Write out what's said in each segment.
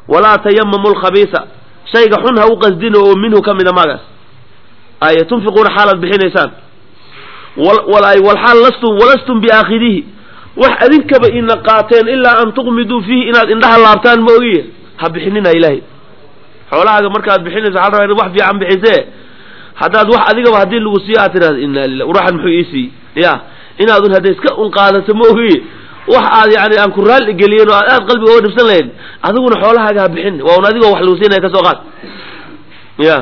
walaa tayamamu lkhabiisa shayga xun ha u qasdino oo minhu ka mida magaas ay tunfiquuna xaalaad bixinaysaan walxaal lastum walastum biaakhidihi wax adinkaba ina qaateen ilaa an tuqmiduu fiihi inaad indhaha laabtaan ma ogiye ha bixinina ilaahay xoolahaaga markaad bixinayso waxaa rabaa inaad wax fiican bixisee haddaad wax adigaba haddii lagu siiyo aad tidhahda inna lilah ruuxan muxuu ii siiyey ya inaadun hadda iska un qaadato ma ogiye wax aad yani aan ku raalli geliyeen oo aad aad qalbiga oga dhibsan lahayn adiguna xoolahaaga ha bixin waa un adigoo wax lagu siinaya ka soo qaad ya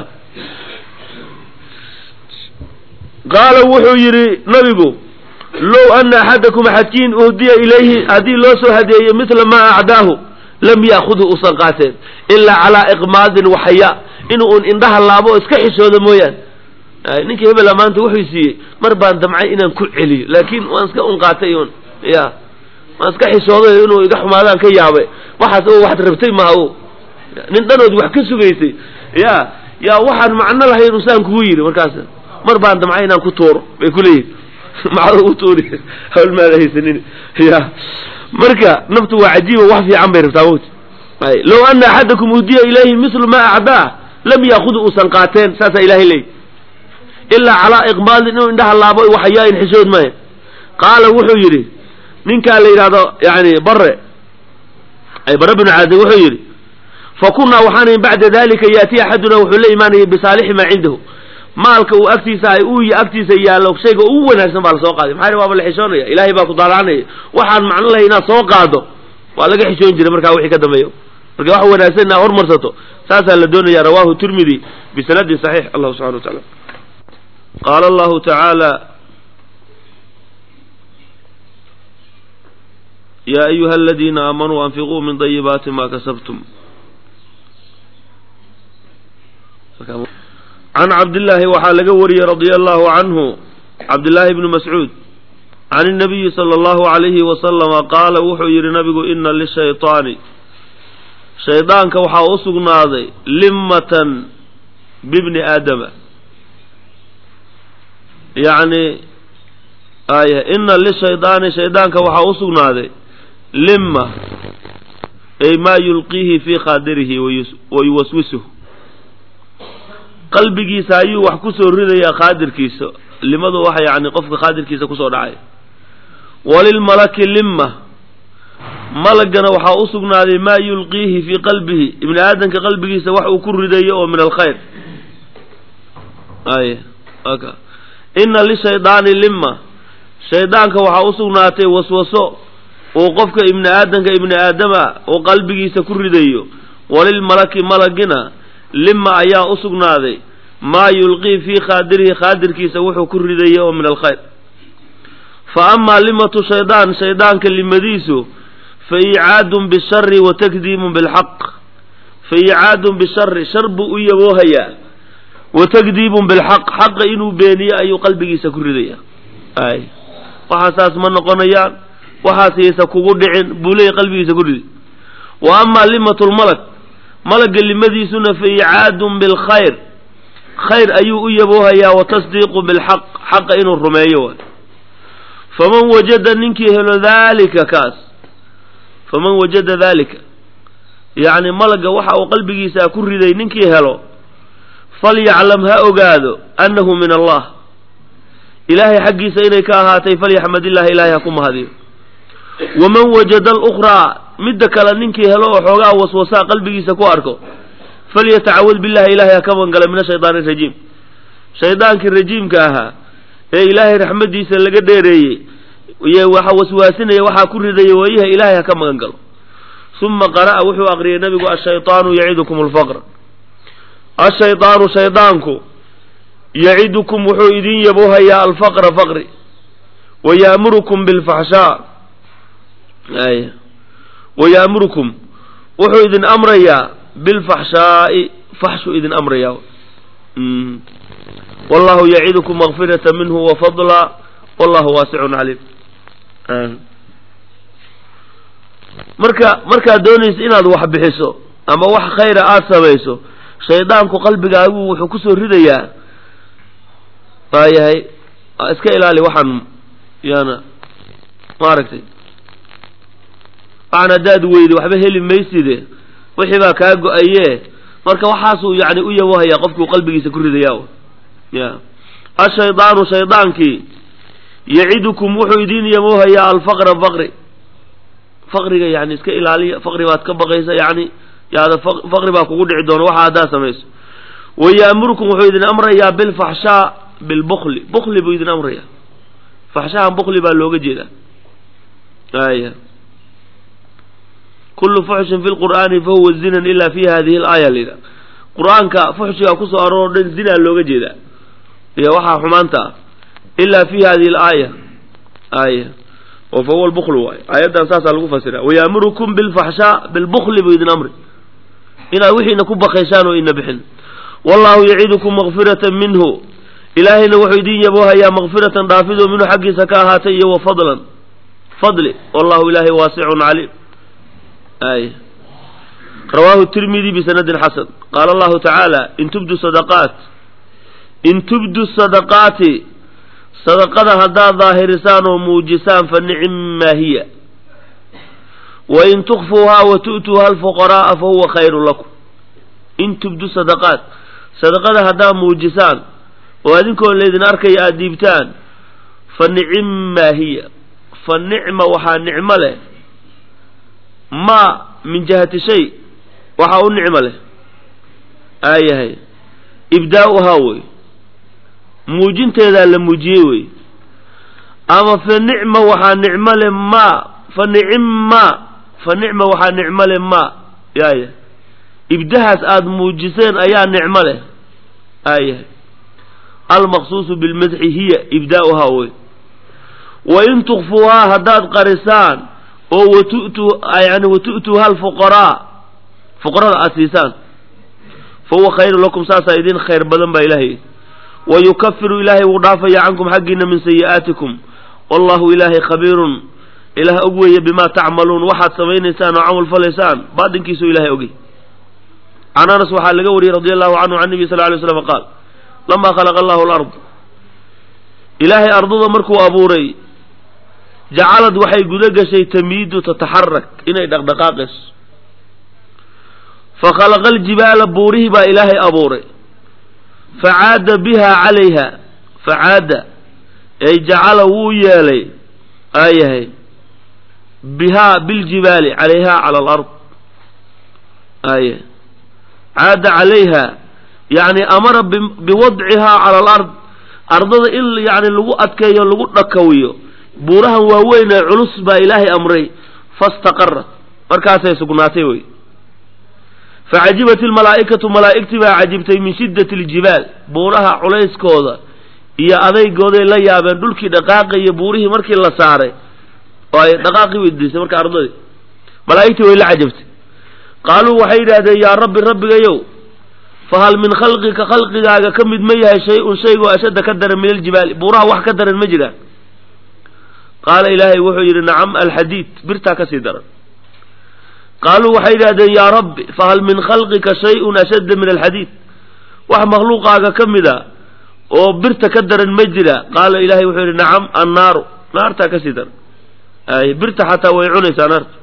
qaala wuxuu yidhi nabigu low ana axadakum axadkiin uhdiya ilayhi haddii loo soo hadeeyo mila maa acdaahu lam ya'khudhu usan qaateen ilaa calaa iqmaadin waxaya inuu un indhaha laabo oo iska xishoodo mooyaan ninkii hebela maanta wuxuu siiyey mar baan damcay inaan ku celiyo laakiin waan iska un qaatay un ya waan iska xishooday inuu iga xumaadaan ka yaabay waxaas oo waxad rabtay maha o nin dhanood wax ka sugaysay ya yaa waxaan macno lahayn usaan kugu yidhi markaas mar baan damcay inaan ku tuuro bay kuleeyihin maxaad u tuuri hawl maada haysanin ya marka naftu waa cajiiba wax fiican bay rabtaa mawti low ana axadakum udiya ilayhi mislu ma acdaa lam yaakudu uusan qaateen saasaa ilahay leey ilaa calaa iqbaalin inuu indhaha laabo waxayaain xishood maya qaala wuxuu yidhi ninkaa la yidhahdo yani bare ay bare binu caazib wuxuu yidhi fa kunaa waxaan bacda dalika yaati axaduna wuxuu la imaanayay bisaalixi maa cindahu maalka uu agtiisa ay uu agtiisa yaallo shayga ugu wanaagsan baa lasoo qaaday maxaa waaba la xishoonaya ilaahay baa ku daalacanaya waxaan macno lahay inaad soo qaado waa laga xishoon jiray markaa wixii ka dambeeyo marka wax wanaagsan inaad hormarsato saasaa la doonaya rawahu tirmidi bisanadin saxiix allahu subxana wa taala qaala allahu tacaala ya ayuha aladiina aamanuu anfiquu min dayibaati ma kasabtum can cabdillaahi waxaa laga wariyey radia allahu canhu cabdillaahi bni mascuud can inabiyi sala allahu alayhi wasalama qaala wuxuu yidhi nabigu ina lishayطaani shaydaanka waxaa u sugnaaday limmatan bibni aadama yacni ay ina lishaydaani shaydaanka waxaa u sugnaaday limma ay maa yulqiihi fii khaadirihi wa yuwaswisuh qalbigiisa ayuu wax ku soo ridayaa khaadirkiisa limadu waxa yani qofka khaadirkiisa kusoo dhacay walilmalaki limma malagana waxaa u sugnaaday maa yulqiihi fii qalbihi ibni aadamka qalbigiisa wax uu ku ridayo oo min alkhayr ay aka ina lishaydaani limma shaydaanka waxaa u sugnaatay waswaso uu qofka ibni aadamka ibni aadama uu qalbigiisa ku ridayo walilmalaki malagina lima ayaa u sugnaaday maa yulqii fii khaadirihi khaadirkiisa wuxuu ku ridaya oo min alkhayr fa amaa limatu shaydaan shaydaanka limadiisu fa icaadun bishari wa takdiibun bilxaq fa icaadun bishari shar buu u yaboohayaa wa takdiibun bilxaq xaqa inuu beeniyo ayuu qalbigiisa ku ridaya ay waxaasaas ma noqonayaan waxaasaysa kugu dhicin buu leeyahy qalbigiisa ku ridi wa amaa limatu lmalak malagga limadiisuna fa icaadun bilkhayr khayr ayuu u yaboohayaa wa tasdiiqu bilxaq xaqa inuu rumeeyo waay faman wajada ninkii helo daalika kaas faman wajada daalika yacni malagga waxa uu qalbigiisa ku riday ninkii helo falyaclam ha ogaado annahu min allah ilaahay xaggiisa inay ka ahaatay falyaxmad illahi ilaahay ha ku mahadiyo waman wajada alukhraa midda kale ninkii helo oo xoogaa waswasaa qalbigiisa ku arko falyatacawad billahi ilahay ha ka mangala min ashaydaani arajiim shaydaankii rajiimka ahaa ee ilaahay raxmadiisa laga dheereeyey iyo waxa waswaasinaya waxaa ku ridaya waayaha ilaahay ha ka magan galo uma qara'a wuxuu aqriyay nabigu ashayطaanu yacidukum alfaqr ashayطaanu shaydaanku yacidukum wuxuu idin yaboohayaa alfaqra faqri wa ya'murukum bilfaxshaa ay wa ya'murukum wuxuu idin amrayaa bilfaxshaa'i faxshuu idin amrayaa wallahu yacidukum makfirata minhu wa fadla wallahu waasicun caliim marka markaad doonaysa inaad wax bixiso ama wax khayra aada samayso shaydaanku qalbigaagu wuxuu kusoo ridayaa waayahay iska ilaali waxaan yaana maaragtay waxaan haddaad weydo waxba heli mayside wixii baa kaa go-aye marka waxaasuu yani u yabohayaa qofkuu qalbigiisa ku ridaya ya ashaydaanu shaydaankii yacidukum wuxuu idin yabohayaa alfaqra faqri faqriga yani iska ilaaliya faqri baad ka baqaysa yani yaada faqri baa kugu dhici doona waxa haddaad samayso wayaamurukum wuxuu idin amrayaa bilfaxshaa bilbukli bukli buu idin amraya faxshahan bukli baa looga jeedaa aya kullu fuxshin fi lqur'aani fahuwa zinan ila fi hadihi alaaya layidhaha qur-aanka fuxshiga kusoo aroor o dhan zinaa looga jeedaa iyo waxaa xumaanta ah ila fi hadihi alaaya aya oo fahuwa lbuklu waay aayaddan saasaa lagu fasira wayaamurukum bilfaxshaa bilbukli buu idin amri inaad wixiina ku bakayshaan oo ina bixin wallahu yacidukum makfiratan minhu ilaahayna wuxuu idin yaboohayaa makfiratan dhaafidoo minhu xaggiisa ka ahaatay iyo wa fadlan fadli wallahu ilaahay waasicun caliim ay rawaahu tirmidi bisanadin xasan qaala allahu tacaala in tubdu sadaqaat in tubdu sadaqaati sadaqada haddaad daahirisaan oo muujisaan fa nicim maa hiya wain tukfuuhaa wa tu'tuuha alfuqara'a fa huwa khayru lakum in tubdu sadaqaat sadaqada haddaad muujisaan oo adinkoo laydin arkaya aada dhiibtaan fa nicim maa hiya fa nicma waxaa nicmo leh maa min jihati shay waxaa u nicmo leh aayahay ibdaa'uhaa wey muujinteedaa la muujiyey wey ama fa nicma waxaa nicmo leh maa fa nicim maa fa nicma waxaa nicmo leh maa yaaya ibdahaas aada muujiseen ayaa nicmo leh aayahay almaqsuusu bilmadxi hiya ibdaa'uhaa wey wa in tukfuuhaa haddaad qarisaan oo watu'tu yani watu'tuuha alfuqaraa fuqarada aada siisaan fa huwa khayru lakum saasaa idin khayr badan baa ilaahay wa yukafiru ilaahay wuu dhaafaya cankum xaggiina min sayi'aatikum wallahu ilaahay khabiirun ilaah og weeye bimaa tacmaluun waxaad samaynaysaan oo camal falaysaan baatinkiisuu ilahay ogey can anas waxaa laga wariyey radi allahu canhu can nebi sal ly slam qaal lamaa khalaqa allahu alard ilaahay ardada markuu abuuray jacalad waxay guda gashay tamiidu tataxarak inay dhaqdhaqaaqayso fakhalaqa aljibaala buurihii baa ilaahay abuuray facaada biha calayha facaada ay jacala wuu yeelay aayahay bihaa biljibaali calayha cala alard aaya caada calayha yani amara biwadcihaa cala alard ardada in yani lagu adkeeyo lagu dhakawiyo buurahan waaweyn ee culus baa ilaahay amray fastaqarat markaasay sugnaatay wey facajibat ilmalaa'ikatu malaa'igtii baa cajibtay min shiddati aljibaal buuraha culayskooda iyo adaygooday la yaabeen dhulkii dhaqaaqaya buurihii markii la saaray oo ay dhaqaaqii weydiisay marka ardadii malaa'igtii way la cajabtay qaaluu waxay yidhaahdeen yaa rabbi rabbigayow fahal min khalqika khalqigaaga ka mid ma yahay shay-un shaygoo ashadda ka daran min aljibaali buuraha wax ka daran ma jiraan qaala ilaahay wuxuu yidhi nacam alxadiid birtaa ka sii daran qaaluu waxay yidhahdeen yaa rabbi fahal min khalqika shay-un ashadda min alxadiid wax makhluuqaaga ka mida oo birta ka daran ma jira qaala ilaahay wuxuu yidhi nacam annaaru naartaa ka sii daran ay birta xataa way cunaysaa naarta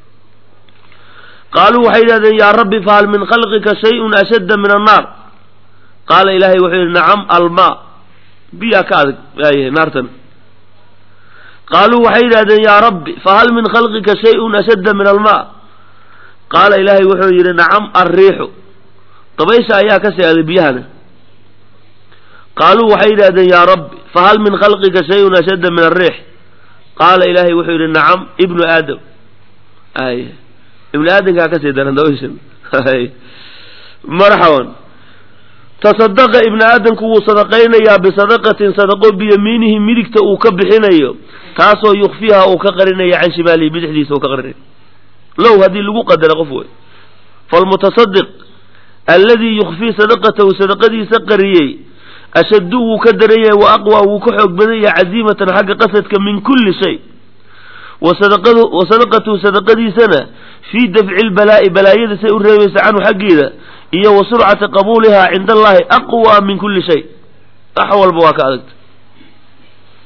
qaaluu waxay yidhahdeen yaa rabbi fahal min khalqika shay-un ashadda min annaar qaala ilaahay wuxuu yidhi nacam almaa biyaa ka adag aayahay naartan qaaluu waxay yidhahdeen yaa rabbi fahal min khalqika shay-un ashadda min almaa qaala ilaahay wuxuu yidhi nacam alriixu dabaysha ayaa ka sii aday biyahana qaaluu waxay yidhahdeen yaa rabbi fahal min khalqika shay-un ashadda min alriix qaala ilaahay wuxuu yidhi nacam ibnu aadam ay ibnu aadamkaa ka sii daran dabayshan marxaban tasadaqa ibnu aadamku wuu sadaqaynayaa bisadaqatin sadaqo biyamiinihi midigta uu ka bixinayo taasoo yukfiha uu ka qarinayo can shimaalihi bidixdiisa uu ka qarinayo low haddii lagu qadara qof wey falmutasadiq alladii yukfii sadaqatahu sadaqadiisa qariyey ashaddu wuu ka daran yahay wa aqwa wuu ka xoog badan yahay caziimatan xagga qasadka min kulli shay wa sadaqatuhu sadaqadiisana fii dafci lbalaa'i balaayada say u reebaysa canhu xaggeeda iyo wa surcati qabuulihaa cinda allahi aqwa min kulli shay wax walba waa ka adagta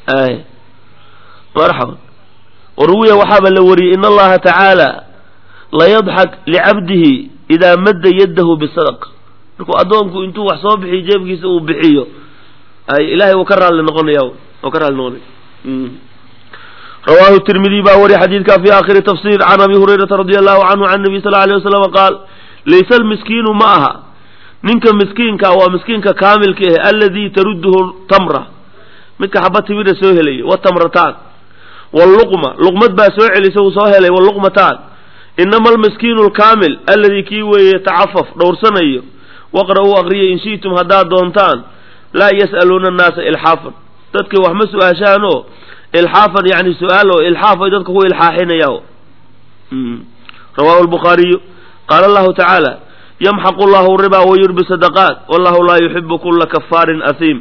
marxaban waruwiya waxaaba la wariyey in allaha tacaala layadxak licabdihi idaa madda yaddahu bisadaqa markuu addoonku intuu wax soo bixiyo jeebkiisa uu bixiyo ay ilahay wuu ka raalli noqonaya wuu ka raalli noqonaya rawahu tirmidiy baa wariy xadiidka fi aakhiri tafsir can abi hurayrata radi allahu canhu can nabiy sal alay wasalam qaal laysa almiskiinu ma aha ninka miskiinka waa miskiinka kaamilka ah alladii tarudduhu tamra midka xaba timira soo helaya watamrataan wluqma luqmad baa soo celisa uu soo helay wluqmataan inama almiskiinu alkaamil alladii kii weeye yatacafaf dhowrsanayo waqra-uu aqriya in shi'tum haddaad doontaan laa yas'aluuna annaasa ilxaafan dadkay wax ma su-aashaan oo ilxaafan yani su-aal oo ilxaaf ay dadka ku ilxaaxinaya rawahu lbukhaariyu qaala allahu tacaala yamxaqu llahu ribaa wayurbi sadaqaat wallahu laa yuxibu kula kafaarin asiim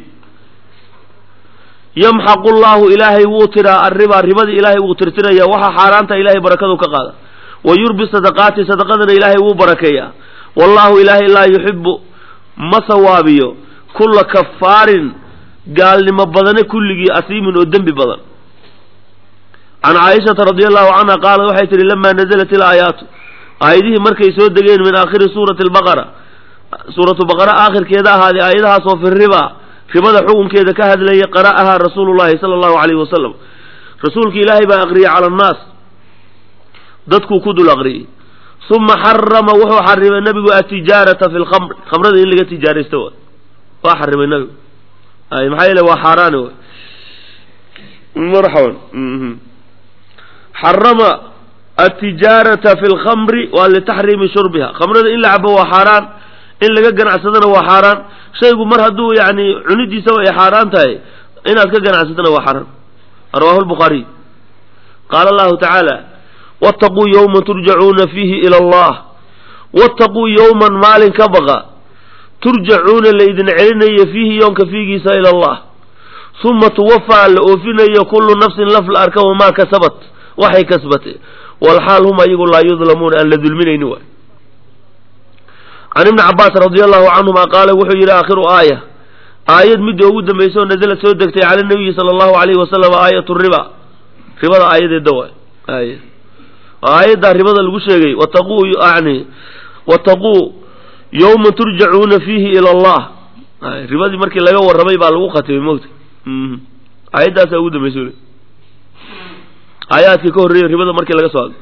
yamxaqu llahu ilaahay wuu tiraa arribaa ribadii ilaahay wuu tirtiraya waxaa xaaraanta ilahay barakadu ka qaada wa yurbi sadaqaati sadaqadana ilaahay wuu barakeeyaa wallahu ilaahay laa yuxibu ma sawaabiyo kulla kafaarin gaalnimo badane kulligii asiimin oo dembi badan can caaishata radi allahu canha qaalat waxay tihi lamaa nazalat ilaayaatu aayadihii markay soo degeen min aakhiri suurati albaqara suuratu baqara aakhirkeeda ahaaday aayadahaasoo fi riba ribada xukunkeeda ka hadlayay qara'ahaa rasuulu llahi sala allahu alayhi wasalam rasuulka ilaahay baa aqriyay cala annaas dadkuu ku dul aqriyey uma xarama wuxuu xarimay nabigu atijaarata fi lkhamr khamrada in laga tijaaraysto wa waa xarimay nabigu ay maxaa yeele waa xaaraani w marxaban xarama atijaarata fi lkhamri waa litaxriimi shurbiha khamrada in la cabo waa xaaraan in laga ganacsadana waa xaaraan shaygu mar hadduu yani cunidiisaba ay xaaraan tahay inaad ka ganacsatana waa xaaraan rawahu lbukhaariy qaala allahu tacaala wattaquu yowma turjacuuna fiihi ila allah wattaquu yowman maalin ka baqa turjacuuna laydin celinayo fiihi yoonka fiigiisa ila allah uma tuwafaa la oofinayo kullu nafsin laf la arka wamaa kasabat waxay kasbatay walxaal hum ayagu laa yudlamuuna aan la dulminayni waay can ibni cabaas radi allahu canhuma qaala wuxuu yidhi aakhiru aaya aayad midda ugu dambaysa oo nazala soo degtay cala nabiyi sala allahu alayhi wasalam aayatu riba ribada aayadeeda waay ay aayaddaa ribada lagu sheegay wataquu yani wataquu yowma turjacuuna fiihi ila allah ribadii markii laga warramay baa lagu khatimay mogta aayaddaasaa ugu dambaysa aayaadkii ka horreeyay ribada markii laga soo hadlay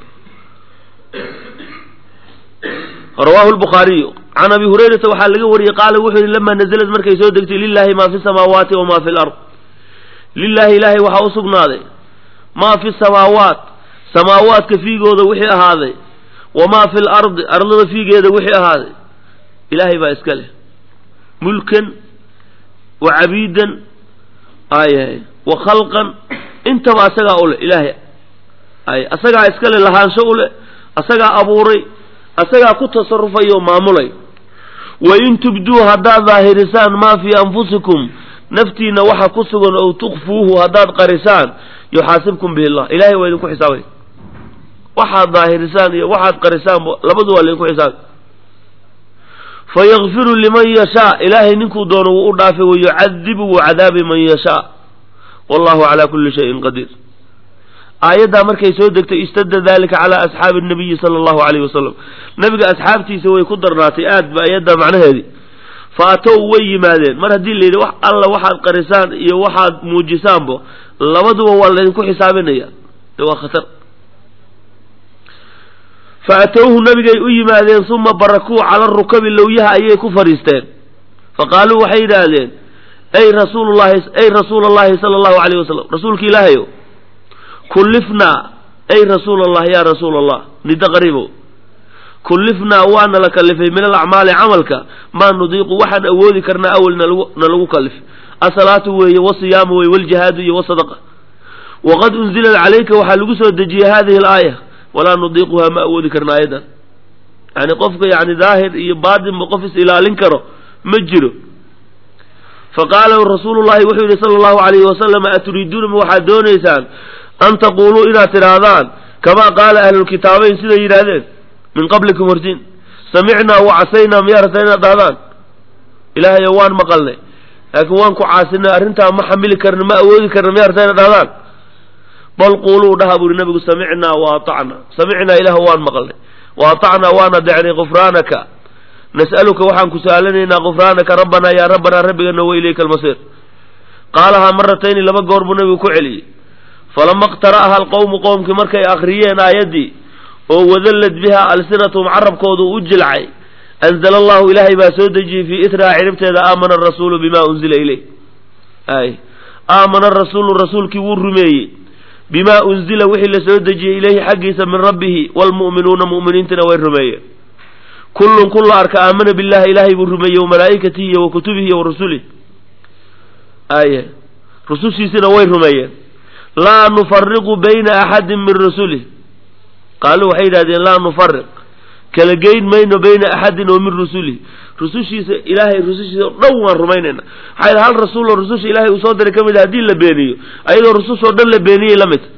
rawahu lbukhaariyu can abi hurayrata waxaa laga wariyey qaala wuxuu yihi lamaa nazalad markay soo degtay lilahi maa fi samaawaati wamaa fi lard lilahi ilaahay waxaa u sugnaaday maa fi samaawaat samaawaadka fiigooda wixii ahaaday wamaa fi lardi ardada fiigeeda wixii ahaaday ilaahay baa iska leh mulkan wa cabiidan ay wa khalqan intaba asagaa u leh ilaahay ay asagaa iska leh lahaansho u leh asagaa abuuray asagaa ku tasarufaya oo maamulay wa in tubduu haddaad daahirisaan maa fii anfusikum naftiina waxa ku sugan ow tukfuuhu haddaad qarisaan yuxaasibkum bihi llah ilahay waa idinku xisaabay waxaad daahirisaan iyo waxaad qarisaan labadu waa laydinku xisaabay fayakfiru liman yashaa ilaahay ninkuu doono wuu u dhaafay wayucadibu wuu cadaabi man yashaa wallahu calaa kulli shayin qadiir aayaddaa markay soo degtay istadda dalika calaa asxaabi nabiyi sala allahu alayhi wasalam nabiga asxaabtiisa way ku darnaatay aad ba ayadda macnaheedii fa atow way yimaadeen mar haddii la yidhi wax alla waxaad qarisaan iyo waxaad muujisaanbo labaduba waa laydinku xisaabinaya de waa khatar fa atowhu nabigay u yimaadeen uma barakuu cala rukabi lowyaha ayay ku fadhiisteen fa qaaluu waxay yidhaahdeen ay rasuulullahi ay rasuula allahi sala allahu alayh wasalam rasuulka ilaahayo kullifnaa ay rasuula allah yaa rasuula allah nida qariibow kullifnaa waana la kalifay min alacmaali camalka maa nudiiqu waxaan awoodi karnaa awel nalagu na lagu kalif asalaatu weeye wasiyaamu weye waljihaadu iyo wasadaqa waqad unzilat calayka waxaa lagu soo dejiyey hadihi alaaya walaa nudiiquhaa ma awoodi karna ayadan yani qofka yani daahir iyo baatinba qof is ilaalin karo ma jiro faqaala rasuulu llahi wuxuu yihi sala allahu alayhi wasalam aturiiduuna ma waxaad doonaysaan an taquuluu inaad tidhaahdaan kamaa qaala ahlulkitaabayn siday yidhaahdeen min qablikum hortiin samicnaa wa casaynaa miyaa rabtaa inaad dhahdaan ilaahayo waan maqalnay laakiin waan ku caasinay arrintaa ma xamili karna ma awoodi karna miyaa rabtaa inaad dhahdaan bal quuluu dhaha buuri nabigu samicnaa wa atacnaa samicnaa ilaah waan maqalnay wa atacnaa waana decnay gufraanaka nas'aluka waxaan ku sa'alanaynaa gufraanaka rabbanaa yaa rabbanaa rabbigana wa ilayka almasiir qaalahaa maratayni laba goor buu nabigu ku celiyey falama iqtara'aha alqowmu qowmkii markay akhriyeen aayaddii oo wadallad biha alsinatuhum carabkoodu u jilcay anzala allahu ilaahay baa soo dejiyey fii itraha ciribteeda aamana arasuulu bima unzila ileyh ay aamana arasuulu rasuulkii wuu rumeeyey bimaa unzila wixii la soo dejiyey ilayhi xaggiisa min rabbihi waalmu'minuuna mu'miniintina way rumeeyeen kullun kulla arka aamana billahi ilaahay buu rumeeyey wa malaa'ikatihi iyo wa kutubihi iyo wa rusulih aye rusushiisina way rumeeyeen laa nufariqu bayna axadin min rusulih qaalu waxay yidhahdeen laa nufariq kala geyn mayno bayna axadin oo min rusulih rusushiisa ilaahay rusushiisa o dhan waan rumaynayna maxaa yidhi hal rasuul oo rususha ilaahay uu soo diray ka mid a haddii la beeniyo ayadoo rusushoo dhan la beeniyey la mid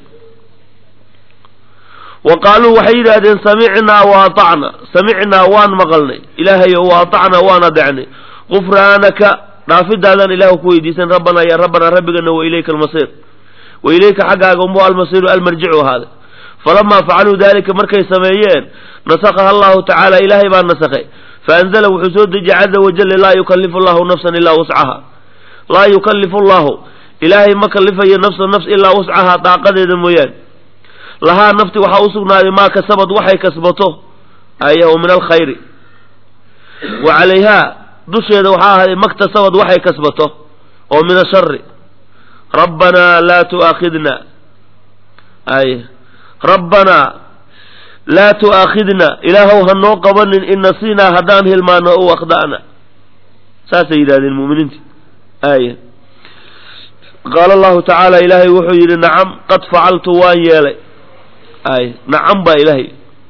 wa qaaluu waxay yidhaahdeen samicnaa wa atacna samicnaa waan maqalnay ilaahayo wa atacnaa waan adecnay gufraanaka dhaafidaadaan ilahu ku weydiisan rabbanaa yaa rabbanaa rabbigana wa ilayka almasiir wa ilayka xaggaaga umbu almasiiru almarjicu ahaaday falamaa facaluu dalika markay sameeyeen nasakaha allahu tacaala ilaahay baa nasakhay faanzala wuxuu soo dejiyey caza wajalla laa yukallifu allahu nafsan ilaa wuscaha laa yukallifu allahu ilaahay ma kallifayo nafsan nafs ilaa wuscahaa daaqadeeda mooyaane lahaa nafti waxaa u sugnaaday maa kasabad waxay kasbato ayahu min alkhayri wa calayhaa dusheeda waxaa ahaaday maktasabad waxay kasbato oo min ashari rabbanaa laa tu'aakhidna ay rabbanaa laa tu'aakhidna ilaahow ha noo qabanin in nasiinaa haddaan hilmaano ow akhda'na saasay yidhahdeen mu'miniinti aaya qaala allahu tacaala ilaahay wuxuu yidhi nacam qad facaltu waan yeelay ay nacam baa ilaahay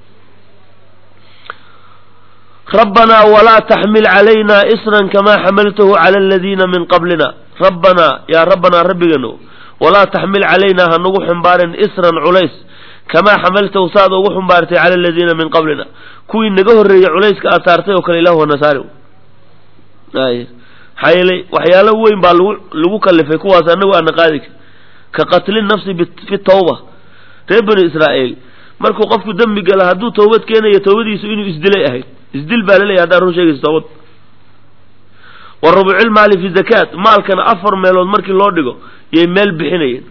rabbanaa walaa taxmil calayna isran kamaa xamaltahu cala aladiina min qablina rabbanaa yaa rabbanaa rabbigano walaa taxmil calaynaa ha nagu xumbaarin isran culays kamaa xamaltahu saad ugu xumbaartay cala aladiina min qablina kuwii naga horreeyey culayska aad saartay oo kale ilahu hana saari ay maxaa yeelay waxyaalo weyn baa lagu lagu kalifay kuwaas anagu aana qaadi ka qatli nafsi fi tawba reer bani israa'iil markuu qofku dembi gala hadduu toobad keenayo toobadiisu inuu isdilay ahayd isdil baa laleeyahy haddaan run sheegayso toobad wa rubucil maali fi zakaat maalkana afar meelood markii loo dhigo yay meel bixinayeen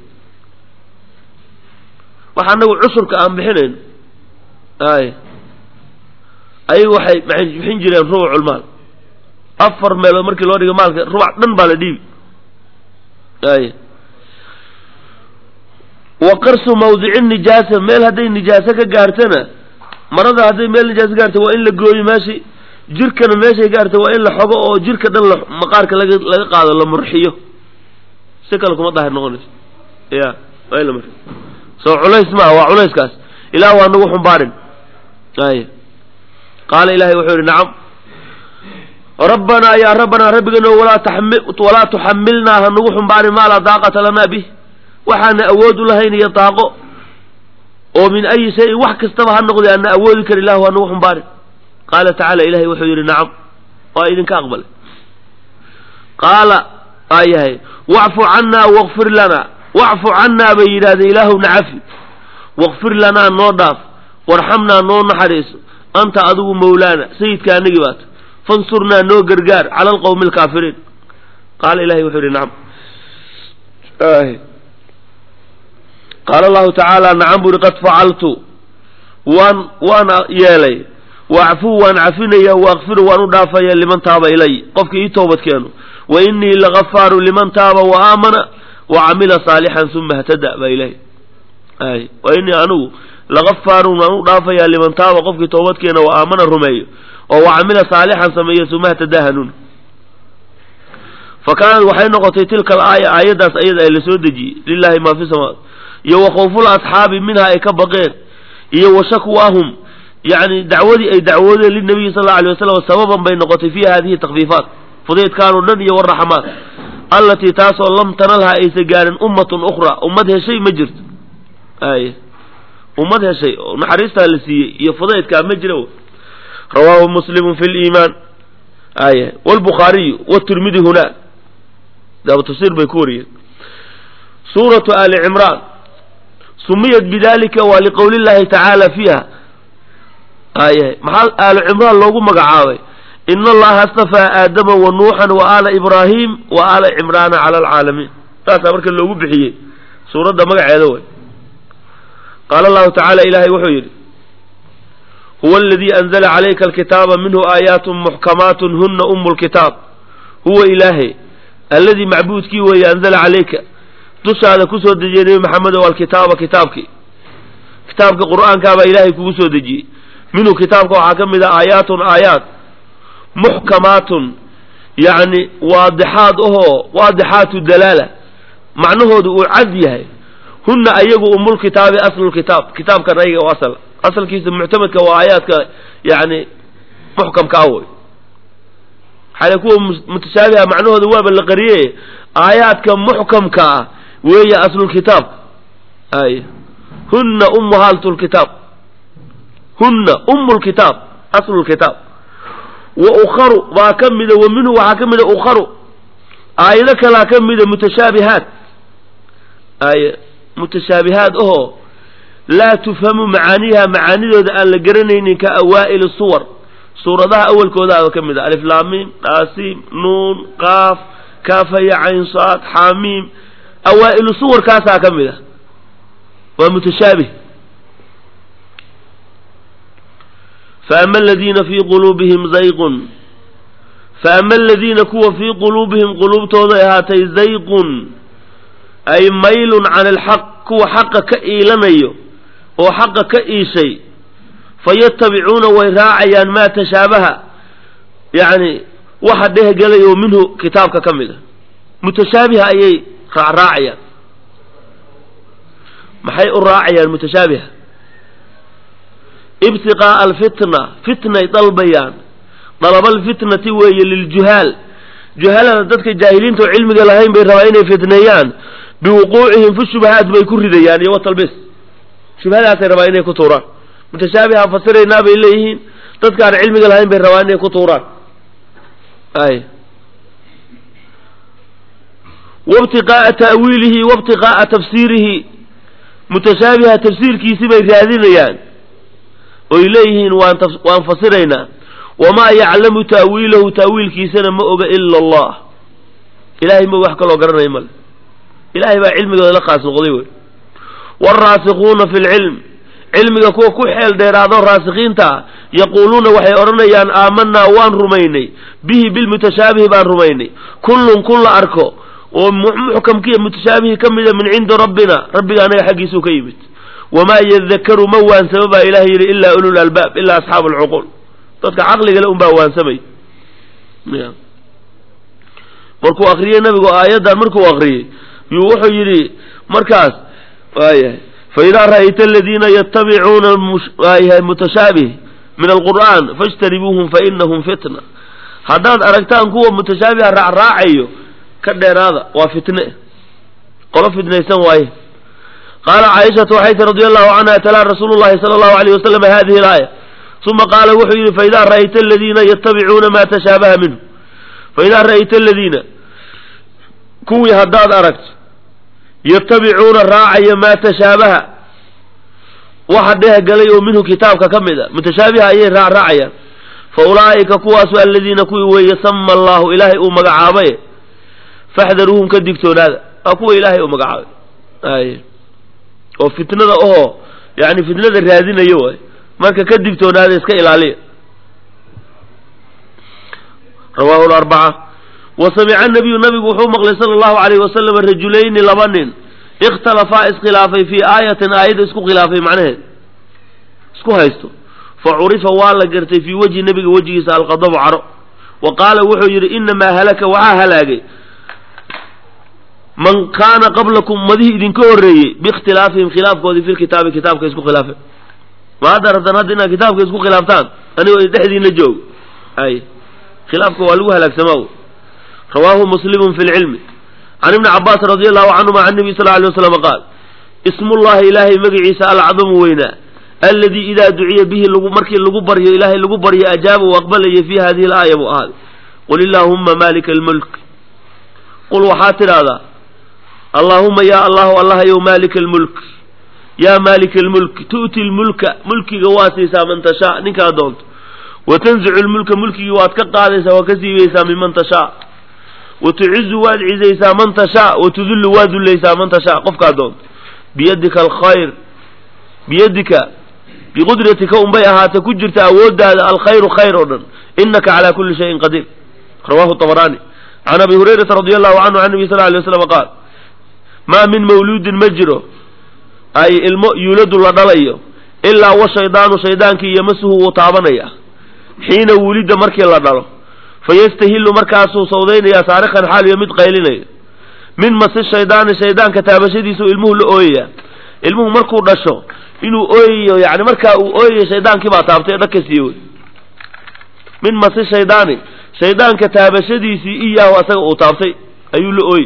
wax anagu cusurka aan bixinayn ay ayagu waxay maxay bixin jireen rubucul maal afar meelood markii loo dhigo maalka rubac dhan baa la dhiibi ay wa qarsu mawdici nijaasa meel hadday nijaaso ka gaartana marada hadday meel nijaaso gaarta waa in la gooyo meeshi jirkana meeshay gaarta waa in la xogo oo jirka dhan la maqaarka laga laga qaado la murxiyo si kale kuma daahir noqonayso ya waa in la murxiyo soo culays maaha waa culayskaas ilaah waa nagu xumbaarin ay qaala ilahay wuxuu yihi nacam rabbanaa yaa rabbanaa rabbigano walaa taxmi walaa tuxamilnaa ha nagu xumbaarin maa laa daaqata lanaa bih waxaana awood u lahayn iyo daaqo oo min ayi shayin wax kastaba ha noqday aana awoodi kar ilahu ha nagu xumbaarin qaala tacaala ilahay wuxuu yidhi nacam waa idinka aqbalay qaala aa yahay wacfu cannaa wakfir lanaa wacfu cannaa bay yidhahdeen ilaahu nacafi wakfir lanaa noo dhaaf warxamnaa noo naxariiso anta adigu mawlaana sayidka anagii baata fansurnaa noo gargaar cala alqowmi alkaafiriin qaala ilahay wuxuu yidhi nacam qaala allahu tacaala nacam buri qad facaltu waan waan yeelay waacfuu waan cafinaya waakfiru waan u dhaafaya liman taaba ilay qofka ii toobad keeno wa inii lagafaaru liman taaba wa aamana wa camila saalixan uma htada baa ilahay ay wa inii anigu lagafaarun waan u dhaafayaa liman taaba qofkii toobad keena wa aamana rumeeyo oo wa camila saalixan sameeyo uma htada hanuun fa kaanad waxay noqotay tilka alaaya aayaddaas ayada ay lasoo dejiyey lilahi maa fi samaat iyo wa khawful asxaabi minha ay ka baqeen iyo wa shakwaahum yani dacwadii ay dacwoodeen linabiyi sal alla alay wasalam sababan bay noqotay fi hadihi takfiifaat fudaydkaanoo dhan iyo waraxamaat allatii taasoo lam tanalha aysa gaarin ummatun ukhra ummad heshay ma jirto ay ummad heshay oo naxariistaa la siiyey iyo fudaydkaa ma jira rawaahu muslimu fi liimaan ay wlbukhaariyu wtirmidi huna tafsir bay ku wariyeen suuratu ali cimraan sumiyat bidalika waa liqowli llahi tacaala fiiha ayahay maxaa aalu cimraan loogu magacaabay ina allaha astafaa aadama wa nuuxan wa aala ibraahim wa aala cimraana cala alcaalamiin saasaa marka loogu bixiyey suuradda magaceeda way qaala allahu tacaala ilaahay wuxuu yidhi huwa aladii anzala calayka alkitaaba minhu aayaatun muxkamaatun huna umu lkitaab huwa ilaahay alladii macbuudkii weeye anzala calayka dushaada kusoo dejiyey nebi maxamed o alkitaaba kitaabkii kitaabka qur'aankaabaa ilaahay kugu soo dejiyey minhu kitaabka waxaa ka mid a aayaatun aayaat muxkamaatun yacni waadixaad ahoo waadixaatu dalaala macnahoodu uu cad yahay hunna ayagu umulkitaabi aslulkitaab kitaabkan ayaga u asal asalkiisa muctamadka waa aayaadka yani muxkamka ah wey xale kuwa mutashaabiha macnahooda waaba la qariye aayaadka muxkamka ah weeye aslulkitaab ay hunna ummuhaaltu lkitaab hunna umu lkitaab aslu lkitaab wa ukharu baa ka mida wa minhu waxaa ka mida ukharu aayado kalaa ka mida mutashaabihaat ay mutashaabihaad ahoo laa tufhamu macaaniha macaanidooda aan la garanaynin ka awaa'ili suwar suuradaha awalkoodaaba ka mid a aliflaamiim dhaasiim nuun qaaf kaafaya caynsaad xaamiim awaa'ilu suwarkaasaa ka mid a waa mutashaabih faama aladiina fii quluubihim zayqun faama aladiina kuwa fii quluubihim quluubtooday ahaatay zayqun ay maylun can alxaq kuwa xaqa ka iilanayo oo xaqa ka iishay fayatabicuuna way raacayaan maa tashaabaha yacni waxa dhehgelay oo minhu kitaabka ka mid a mutashaabiha ayay raacraacayaan maxay u raacayaan mutashaabiha ibtiqaa'a alfitna fitnay dalbayaan dalabalfitnati weeye liljuhaal juhalada dadka jaahiliinta oo cilmiga lahayn bay rabaa inay fitneeyaan biwuquucihim fi shubahaat bay ku ridayaan iyo watalbis shubhadaasay rabaa inay ku tuuraan mutashaabiha fasiraynaa bay leeyihiin dadka aan cilmiga lahayn bay rabaa inay ku tuuraan ay wabtiqaa'a ta'wiilihi wabtiqaa'a tafsiirihi mutashaabiha tafsiirkiisi bay raadinayaan oy leeyihiin waan waan fasiraynaa wamaa yaclamu ta'wiilahu ta'wiilkiisana ma oga ila allah ilahay ma wax kaloo garanaya male ilahay baa cilmigooda la khaas noqday wey waalraasikuuna fi lcilm cilmiga kuwa ku xeel dheeraado raasikiinta ah yaquuluuna waxay odhanayaan aamanaa waan rumaynay bihi bilmutashaabihi baan rumaynay kullun kun la arko oo muxkamkiiyo mutashaabihi ka mida min cindi rabbina rabbiga anaga xaggiisuu ka yimid wamaa yadakaru ma waansamo baa ilahay yidhi ilaa ulul albaab ilaa asxaabu alcuquul dadka caqligale unbaa waansamay markuu akriyey nabigu aayaddan markuu akriyey yuu wuxuu yidhi markaas waayahay faidaa ra'ayta aladiina yatabicuuna waayahay mutashaabih min alqur'aan fajtanibuuhum fainahum fitna haddaad aragtaan kuwa mutashaabiha raacraacayo ka dheeraada waa fitne qolo fitnaysan waaye qaala caaishatu waxay tii radi allahu canha talaa rasuulu llahi sala allahu alayh wasalam hadihi alaaya uma qaala wuxuu yidhi faidaa ra'ayta aladiina yatabicuuna ma tashaabaha minhu faidaa ra'ayta aladiina kuwii haddaad aragto yatabicuuna raacaya maa tashaabaha waxa dhehgalay oo minhu kitaabka ka mid a mutashaabiha ayay raacraacayaan fa ulaa'ika kuwaasu aladiina kuwii weeye sama allahu ilaahay uu magacaabay faxdaruuhum ka digtoonaada waa kuwa ilaahay uu magacaabay ay oo fitnada ohoo yani fitnada raadinayo waay marka ka digtoonaada iska ilaaliya rawahu larbaca wa samica nabiyu nabigu wuxuu maqlay sala allahu alayh wasalam rajulayni laba nin ikhtalafaa iskhilaafay fii aayatin aayadda isku khilaafay macnaheed isku haysto fa curifa waa la gartay fii wejhi nabiga wejigiisa alqadabu caro wa qaala wuxuu yidhi inamaa halaka waxaa halaagay man kaana qablakum ummadihii idinka horreeyey biikhtilaafihim khilaafkoodii fi lkitaabi kitaabka isku khilaafeen ma hadda rabtaan hadda inaad kitaabka isku khilaaftaan anigoo dhexdiina joog ay khilaafka waa lagu halaagsamaa rawaahu muslimun fi lcilmi can ibni cabaas radi allahu canhuma can nabiy sal alay waslam qaal ismullahi ilaahay magaciisa alcadamu weynaa alladii idaa duciya bihi lagu markii lagu baryo ilaahay lagu baryo ajaaba u aqbalaya fi hadihi alaaya buu ahaaday qul illaahumma maalika almulk qul waxaad tidhaahdaa allaahuma yaa allahu allahayow maalika almulk yaa maalika almulk tu'ti lmulka mulkiga waa siisaa man tashaa ninkaa doonto wa tanzicu lmulka mulkigii waad ka qaadaysaa waa ka siibaysaa minman tashaa wa tucizu waad cizaysaa man tashaa wa tudullu waad dullaysaa man tashaa qofkaa doonto biyadika alkhayr biyadika biqudratika unbay ahaatay ku jirta awooddaada alkhayru khayr oo dhan inaka calaa kulli shayin qadiir rawahu طabaraani can abi hurayrata radi allahu canhu can nabi sal ly waslam qaal maa min mawluudin ma jiro ay ilmo yuuladu la dhalayo ilaa wa shaydaanu shaydaankii yamasuhu wuu taabanaya xiina wulida markii la dhalo fayastahilu markaasuu sawdaynayaa saarikan xaaliyo mid qaylinaya min masi shaydaani shaydaanka taabashadiisu ilmuhu la ooyaya ilmuhu markuu dhasho inuu ooyayo yani markaa uu ooyayo shaydaankii baa taabtay dhag ka siiye wey min masi shaydaani shaydaanka taabashadiisii iyaahu asaga uu taabtay ayuu la ooyey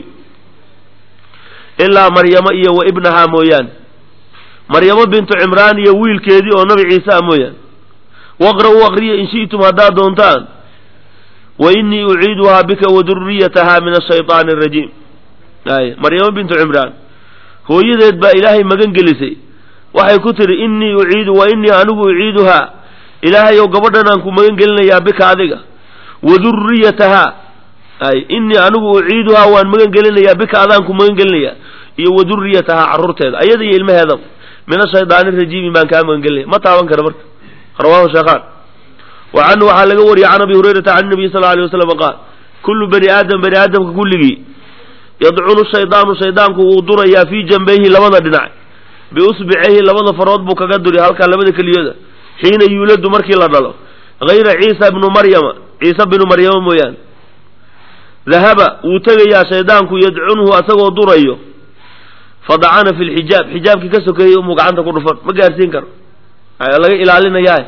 ilaa maryamo iyo wa ibnahaa mooyaane maryamo bintu cimraan iyo wiilkeedii oo nabi ciise ah mooyaane waqra-uu aqriya in shi'tum haddaad doontaan wa innii uciiduhaa bika wa duriyatahaa min ashayطaani arajiim ay maryamo bintu cimraan hooyadeed baa ilaahay magan gelisay waxay ku tidhi innii uciidu wa innii anigu uciiduhaa ilaahay ow gabadhan aan ku magan gelinayaa bika adiga wa duriyatahaa ay innii anigu uciiduhaa waan magan gelinayaa bika adaan ku magan gelinayaa iyo wa duriyatahaa carruurteeda ayada iyo ilmaheedaba min ashaydaani rajiimi baan kaa magan gelinaya ma taaban kara marka rawahu sheekhaan wa canhu waxaa laga wariyey can abi hurayrata can nabiy sal alay waslam qaal kullu bani aadam bani aadamka kulligii yadcunu shaydaanu shaydaanku wuu durayaa fii jambayhi labada dhinac biusbicayhi labada farood buu kaga duri halkaa labada keliyooda xiina yuuladu markii la dhalo hayra ciisa bnu maryama ciise binu maryama mooyaane dahaba wuu tegayaa shaydaanku yadcunhu asagoo durayo fadacana fi lxijaab xijaabkii ka sokeeyey umuu gacanta ku dhufan ma gaarsiin karo laga ilaalinayaa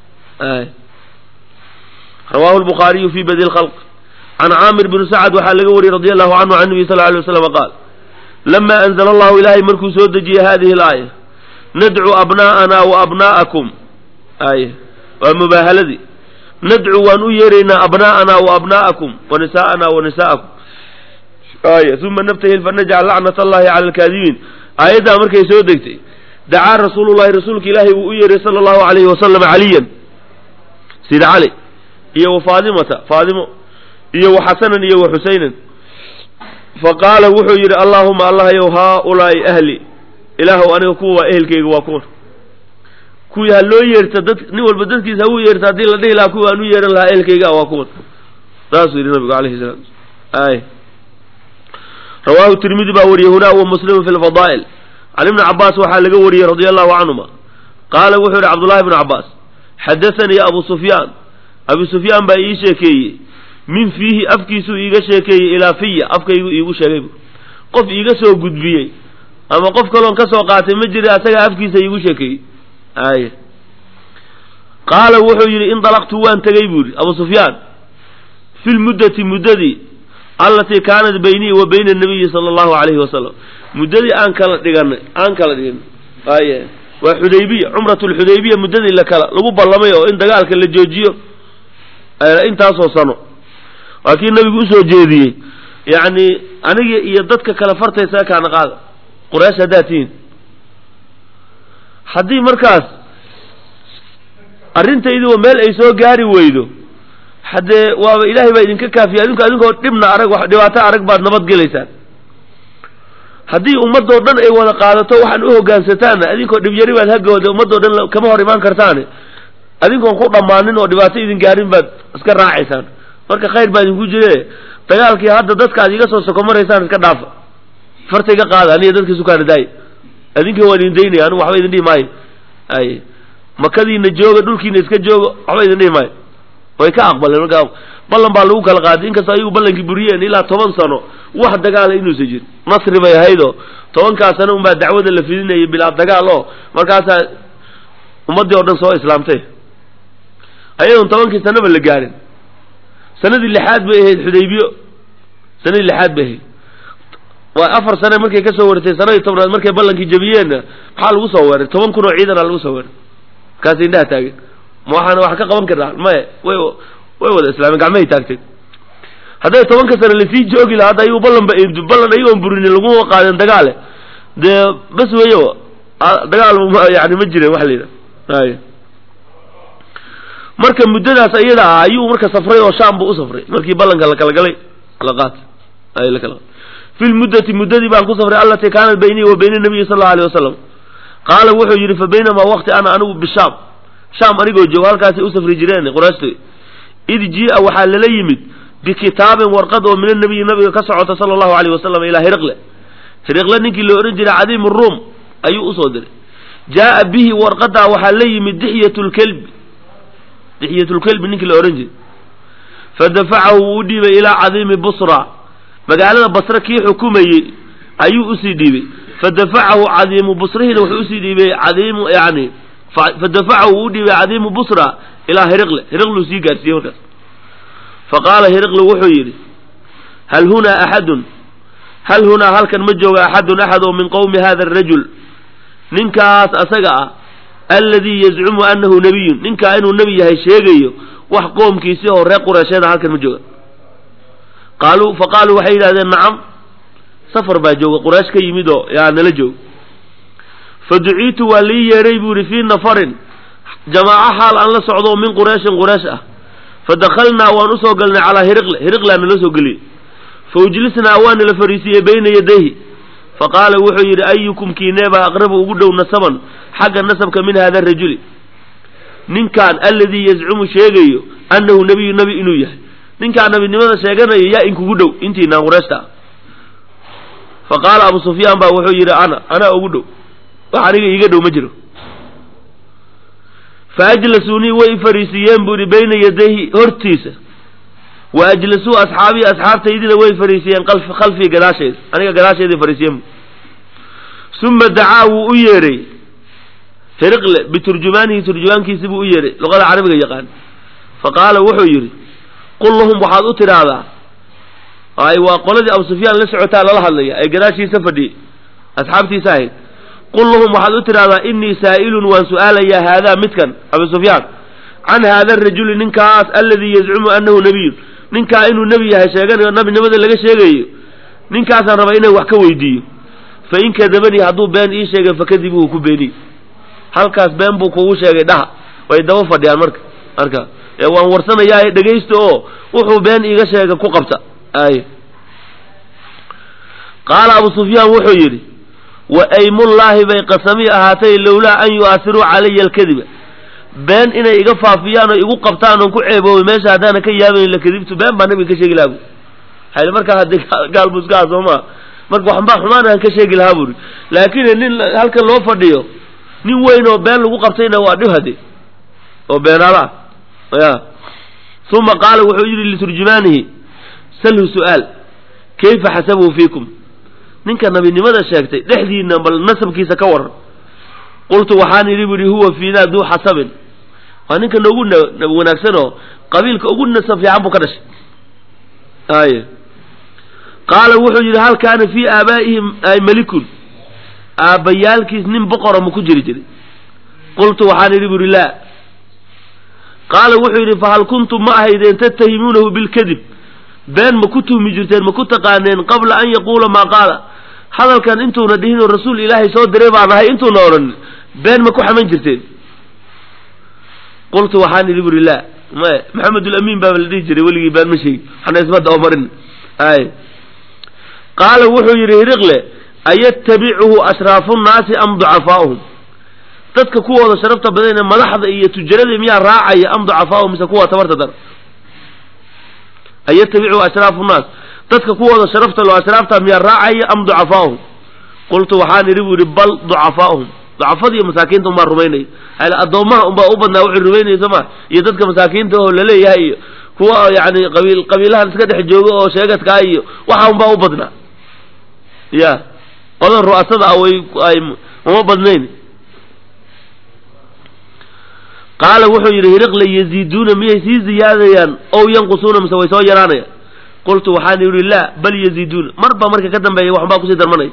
rawahu lbukhaariyu fi badi lkhalq can caamir bni sacad waxaa laga wariyey radi allahu canhu can nabiy sal ly waslam qaal lama anzla allahu ilaahay markuu soo dejiyey hadihi alaaya nadcu abna'ana wa abna'akum ay waa mubaahaladii nadcu waan u yeeraynaa abna'ana wa abna'akum wa nisa'ana wa nisa'akum ay uma naftahil fanajcal lacnat allahi cala alkaadibiin aayaddaa markay soo degtay dacaa rasuulullahi rasuulka ilaahay wuu u yeeray sala allahu alayhi wasalam caliyan sida cali iyo wa faadimata faadimo iyo wa xasanan iyo wa xusaynan faqaala wuxuu yidhi allaahuma allahyow haaulaa'i ahli ilaahow aniga kuwa waa ehelkayga waa kuwan kuwii ha loo yeerta dad nin walba dadkiisa ha u yeerta haddii la dhihi lahaa kuwa aan u yeehan lahaa ehelkayga waa kuwan saasuu yidhi nabigu alayhi salaam ay rawaahu tirmidi baa wariyey hunaa wa muslimu fi lfadaa'il can ibni cabaas waxaa laga wariyey radia allahu canhuma qaala wuxuu yidhi cabdullahi bnu cabaas xadaanii abu sufyaan abu sufyaan baa ii sheekeeyey min fiihi afkiisuu iiga sheekeeyey ilaa fiya afkaygu iigu sheegay bu qof iiga soo gudbiyey ama qof kaloon ka soo qaatay ma jira asagaa afkiisa iigu sheekeeyey ay qaala wuxuu yidhi indalaqtu waan tegey buu yidhi abu sufyaan fi lmuddati muddadii allatii kaanat baynii wa bayna nabiyi sala allahu alayhi wasalam muddadii aan kala dhiganay aan kala dhiganay ay waa xudaybiya cumratu lxudaybiya muddadii la kala lagu ballamay oo in dagaalka la joojiyo intaasoo sano waa kii nabigu usoo jeediyey yacni aniga iyo dadka kale fartaysa kaana qaada quraysh haddaad tihiin haddii markaas arrintaydiba meel ay soo gaari weydo haddee waaba ilaahay baa idinka kaafiya adinku adinkoo dhibna arag dhibaato arag baad nabad gelaysaan haddii ummadoo dhan ay wada qaadato waxaan u hogaansataanna adinkoo dhibyari baad hagooda ummadoo dhan kama hor imaan kartaane adinkoon ku dhammaanin oo dhibaato idin gaarin baad iska raacaysaan marka khayr baa idinku jire dagaalkii hadda dadka aad iga soo soko maraysaan iska dhaafa farta iga qaada aniga dadka sukaana daaya adinkii waan idin daynaya anigu waxba idin dhihi maayo ay makadiina jooga dhulkiina iska jooga waxba idin dhihi maayo way ka aqbaleen markaa ballan baa lagu kala qaaday inkastoo ayagu ballankii buriyeen ilaa toban sano wax dagaala inuusan jirin nasri bay ahaydoo tobankaa sano unbaa dacwada la fidinayay bilaa dagaal oo markaasaa ummaddii oo dhan soo islaamtay ayadoon tobankii sanaba la gaarin sanadii lixaad bay ahayd xudaybiyo sanadii lixaad bay ahayd waa afar sane markay ka soo waratay sanadii tobnaad markay ballankii jabiyeenna maxaa lagu soo weeray toban kun oo ciidana lagu soo weeray markaas indhaha taagen ma waxaana wax ka qaban karnaa maya way way wada islaameen gacmahay taagtay hadday tobanka sane lasii joogi lahaa hadda ayagu ballan ba ballan ayagoon burinin laguma qaadeen dagaale dee bas weeyo dagaal yani ma jiren waxa la yidhaha ay marka muddadaas ayada ah ayuu marka safray oo shaam buu u safray markii ballanka la kala galay la qaatay ay la kala fi lmuddati muddadii baan ku safray allatii kaanat baynii wa bayna nabiyi sal allau alay wasalam qaala wuxuu yidhi fa baynamaa waqti ana anigu bishaam shaam anigoo joogo halkaasay u safri jireen quraashtoy id jia waxaa lala yimid bikitaabin warqad oo min anabiyi nabiga ka socota sala allahu alayh wasalam ilaa hiriqle hiriqle ninkii la odhan jiray cadiim ruum ayuu usoo diray jaaa bihi warqadaa waxaa la yimid dixyat lkelbi dixyat lkelbi ninkii la odhan jiray fadafacahu wuu u dhiibay ilaa cadiimi busra magaalada basre kii xukumayey ayuu usii dhiibay fadafacahu cadiimu busrihiina wuxuu usii dhiibay cadiimu yani fadafacahu wuu u dhiibay cadiimu busra ilaa hiriqle hiriqluu sii gaarsiiyey markaas faqaala hiriqle wuxuu yidhi hal hunaa axadun hal hunaa halkan ma jooga axadun axad oo min qowmi hada arajul ninkaas asaga ah alladii yazcumu annahu nabiyun ninkaa inuu nebi yahay sheegayo wax qoomkiisii oo reer qureysheeda halkan ma jooga qaaluu fa qaaluu waxay yidhahdeen nacam safar baa jooga quraysh ka yimid oo yaa nala jooga fa duciitu waa lii yeedhay buu yidhi fii nafarin jamaaco xaal aan la socdo oo min qureyshin quraysh ah fa dakhalnaa waan usoo galnay calaa hiriqle hiriqlaa nala soo geliyey fa ujlisnaa waa nala fariisiiyey bayna yadayhi fa qaala wuxuu yidhi ayukum kiineebaa aqrabu ugu dhow nasaban xagga nasabka min hada rajuli ninkan alladii yazcumu sheegayo annahu nebiyu nebi inuu yahay ninkaan nabinimada sheeganayo yaa inkugu dhow intiinaan qurayshta ah fa qaala abu sufyaan baa wuxuu yidhi ana anaa ugu dhow wax aniga iiga dhow ma jiro fa ajlasuunii way fariisiiyeen buu yidhi bayna yadayhi hortiisa wa ajlasuu asxaabii asxaabtaydina way fariisiiyeen khalfii gadaashayda aniga gadaashayday fariisiyeen uma dacaa wuu u yeedhay hiriqle biturjumaanihi turjumaankiisi buu u yeedhay luqada carabiga yaqaan fa qaala wuxuu yidhi qul lahum waxaad u tidhaahdaa ay waa qoladii abu sufyaan la socotaa lala hadlaya ee gadaashiisa fadhiyey asxaabtiisa ahayd qul lahum waxaad u tidhahdaa innii saa'ilun waan su'aalayaa haadaa midkan abu sufyaan can haada arajuli ninkaas alladii yazcumu annahu nebiyun ninkaa inuu nebi yahay sheeganayo nabinimada laga sheegayo ninkaasaan rabaa inaan wax ka weydiiyo fa in kadabanii hadduu been ii sheegay fakadibuhu ku beeniy halkaas been buu kugu sheegay dhaha way daba fadhiyaan marka marka ee waan warsanayaa dhegaysta oo wuxuu been iiga sheega ku qabta ay qaala abu sufyaan wuxuu yidhi wa aymullaahi bay qasami ahaatay lowlaa an yu'aasiruu calaya alkadiba been inay iga faafiyaan oo igu qabtaan oon ku ceeboobay meesha haddaana ka yaabayn la kadibtu been baa nabiga ka sheegi lahaa bu hayl markaa haddii gaal buu iska ah soo maa marka waxbaa xumaan aan ka sheegi lahaa buuri laakiin nin halkan loo fadhiyo nin weyn oo been lagu qabtayna waa dhib hade oo beenaala ah ya uma qaala wuxuu yidhi liturjumaanihi salhu su'aal kayfa xasabuhu fiikum ninka nabinimada sheegtay dhexdiina bal nasabkiisa ka waran qultu waxaan idhi buhi huwa fiinaa duu xasabin waa ninka noogu wanaagsan oo qabiilka ugu nasab fiican buu ka dhashay ay qaala wuxuu yidhi hal kaana fii aabaa'ihim ay malikun aabbayaalkiis nin boqora ma ku jiri jiray qultu waxaan idhi buhi laa qaala wuxuu yidhi fahal kuntum ma ahaydeen tattahimuunahu bilkadib been ma ku tuhmi jirteen ma ku taqaaneen qabla an yaquula maa qaala hadalkan intuuna dhihinoo rasuul ilaahay soo diray baan ahay intuuna odhan been ma ku xaman jirteen qultu waxaan idhi buri laa maya maxamedulamiin baaba la dhihi jiray weligii been ma sheegi waxna isma dabamarin ay qaala wuxuu yidhi hiriqle ayattabicuhu ashraafu nnaasi am ducafaa'uhum dadka kuwooda sharafta badan ee madaxda iyo tujaradii miyaa raacaya am ducafaa'uhum mise kuwa tabarta dar ayattabicuhu ashraafu nnaas dadka kuwooda sharafta loo ashraafta miyaa raacaya am ducafaa'uhum qultu waxaan idhi buu yidhi bal ducafaa'uhum ducafada iyo masaakiinta unbaa rumaynaya hal addoommaha unbaa u badnaa waxay rumaynaya soo ma iyo dadka masaakiinta oo laleeyahay iyo kuwa yani qabiil qabiilahan iska dhex jooga oo sheegadkaa iyo waxa unbaa u badnaa ya qodan ru'asada ah way ay uma badnayn qaala wuxuu yidhi hiriqle yaziiduuna miyay sii ziyaadayaan ow yanqusuuna mise way soo yaraanayaan qultu waxaan yidhi laa bal yaziiduuna marba marka ka dambeeya waxbaa kusii darmanaya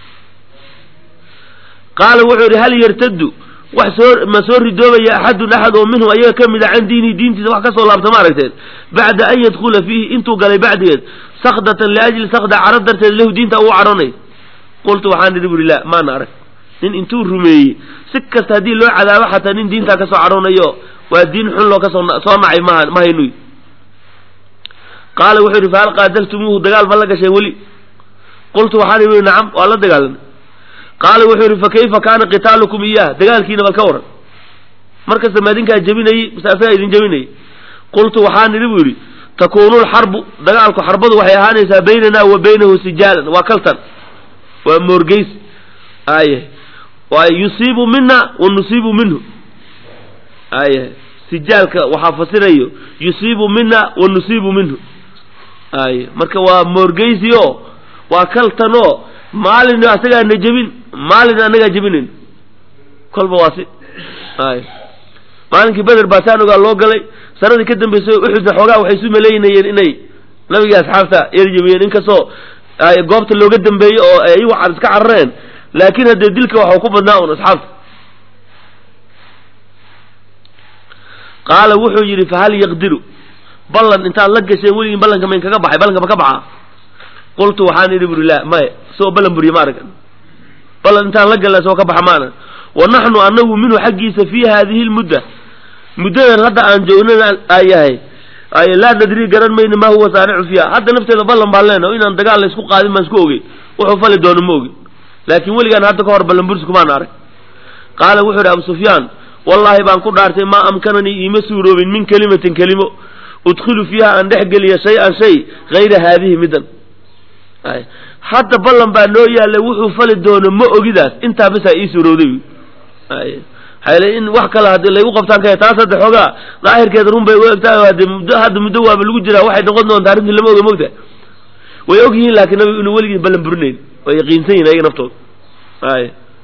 qaala wuxuu yidhi hal yartaddu wax soo ma soo ridoobaya axadun axad oo minhum ayaga ka mid a can diinihi diintiisa wax ka soo laabta ma aragteen bacda an yadkhula fiihi intuu galay bacdigeed sakdatan liajli sakda caro darteed lahu diinta uu caronay qultu waxaan idhi buri laa maana arag nin intuu rumeeyey si kasta haddii loo cadaabo xataa nin diintaa kasoo cadhoonayo waa diin xun loo kasoo soo nacay maha ma haynuy qaala wuxuu yidhi fahal qaataltumuuhu dagaal ma la gasheen weli qultu waxaan ihi nacam waa la dagaalamay qaala wuxuu yidhi fa kayfa kaana qitaalukum iyaah dagaalkiina bal ka waran markasta ma idinkaa jebinayey mise asagaa idin jebinayay qultu waxaan idhi buu yidhi takuunu lxarbu dagaalku xarbadu waxay ahaanaysaa baynana wa baynahu sijaalan waa kaltan waa moorgeys aye waa yusiibu mina wa nusiibu minhu aye sijaalka waxaa fasirayo yusiibu mina wa nusiibu minhu aye marka waa moorgeysi o waa kaltan oo maalin asagaa na jebin maalin anagaa jebinayn kolba waa si ay maalinkii beder baa saan ogaa loo galay sanadii ka dambeysay uxudna xoogaa waxay isu maleynayeen inay nabigii asxaabta yar jebiyeen inkastoo goobta looga dambeeyey oo ay iyagu iska carareen laakiin haddee dilka waxau ku badnaa un asxaabta qaala wuxuu yidhi fahal yaqdiru ballan intaad la gasheen weligin ballanka mayn kaga baxay ballanka ma ka baxaa qultu waxaan idhi buri la maya isagoo ballan buriye ma arag ballan intaan la galna isagoo ka baxa maana wa naxnu anagu minhu xaggiisa fii haadihi lmudda muddadan hadda aan joognana ayahay ay laa nadri garan mayno maa huwa saanicu fiiha hadda nafteeda ballan baan leenaha inaan dagaal la isku qaadin baan isku ogey wuxuu fali doono ma ogin laakiin weligaan hadda ka hor ballan buris kumaan arag qaala wuxuu idhi abu sufyaan wallaahi baan ku dhaartay maa amkananii iima suuroobin min kelimatin kelimo udkhilu fiiha aan dhex geliya shay-an shay hayra haadihi middan hadda ballan baa noo yaallay wuxuu fali doono ma ogidaas intaa bisaa ii suurowday hayl in wax kale haddii laygu qabtaan kaya taas hadda xoogaa daahirkeeda run bay u egtahay hadde muddo hadda muddo waaba lagu jiraa waxay noqon doontaa arrintii lama oga mogta way og yihiin laakiin nabigu inuu weligii ballan burinayn way yaqiinsan yihin ayaga naftooda ay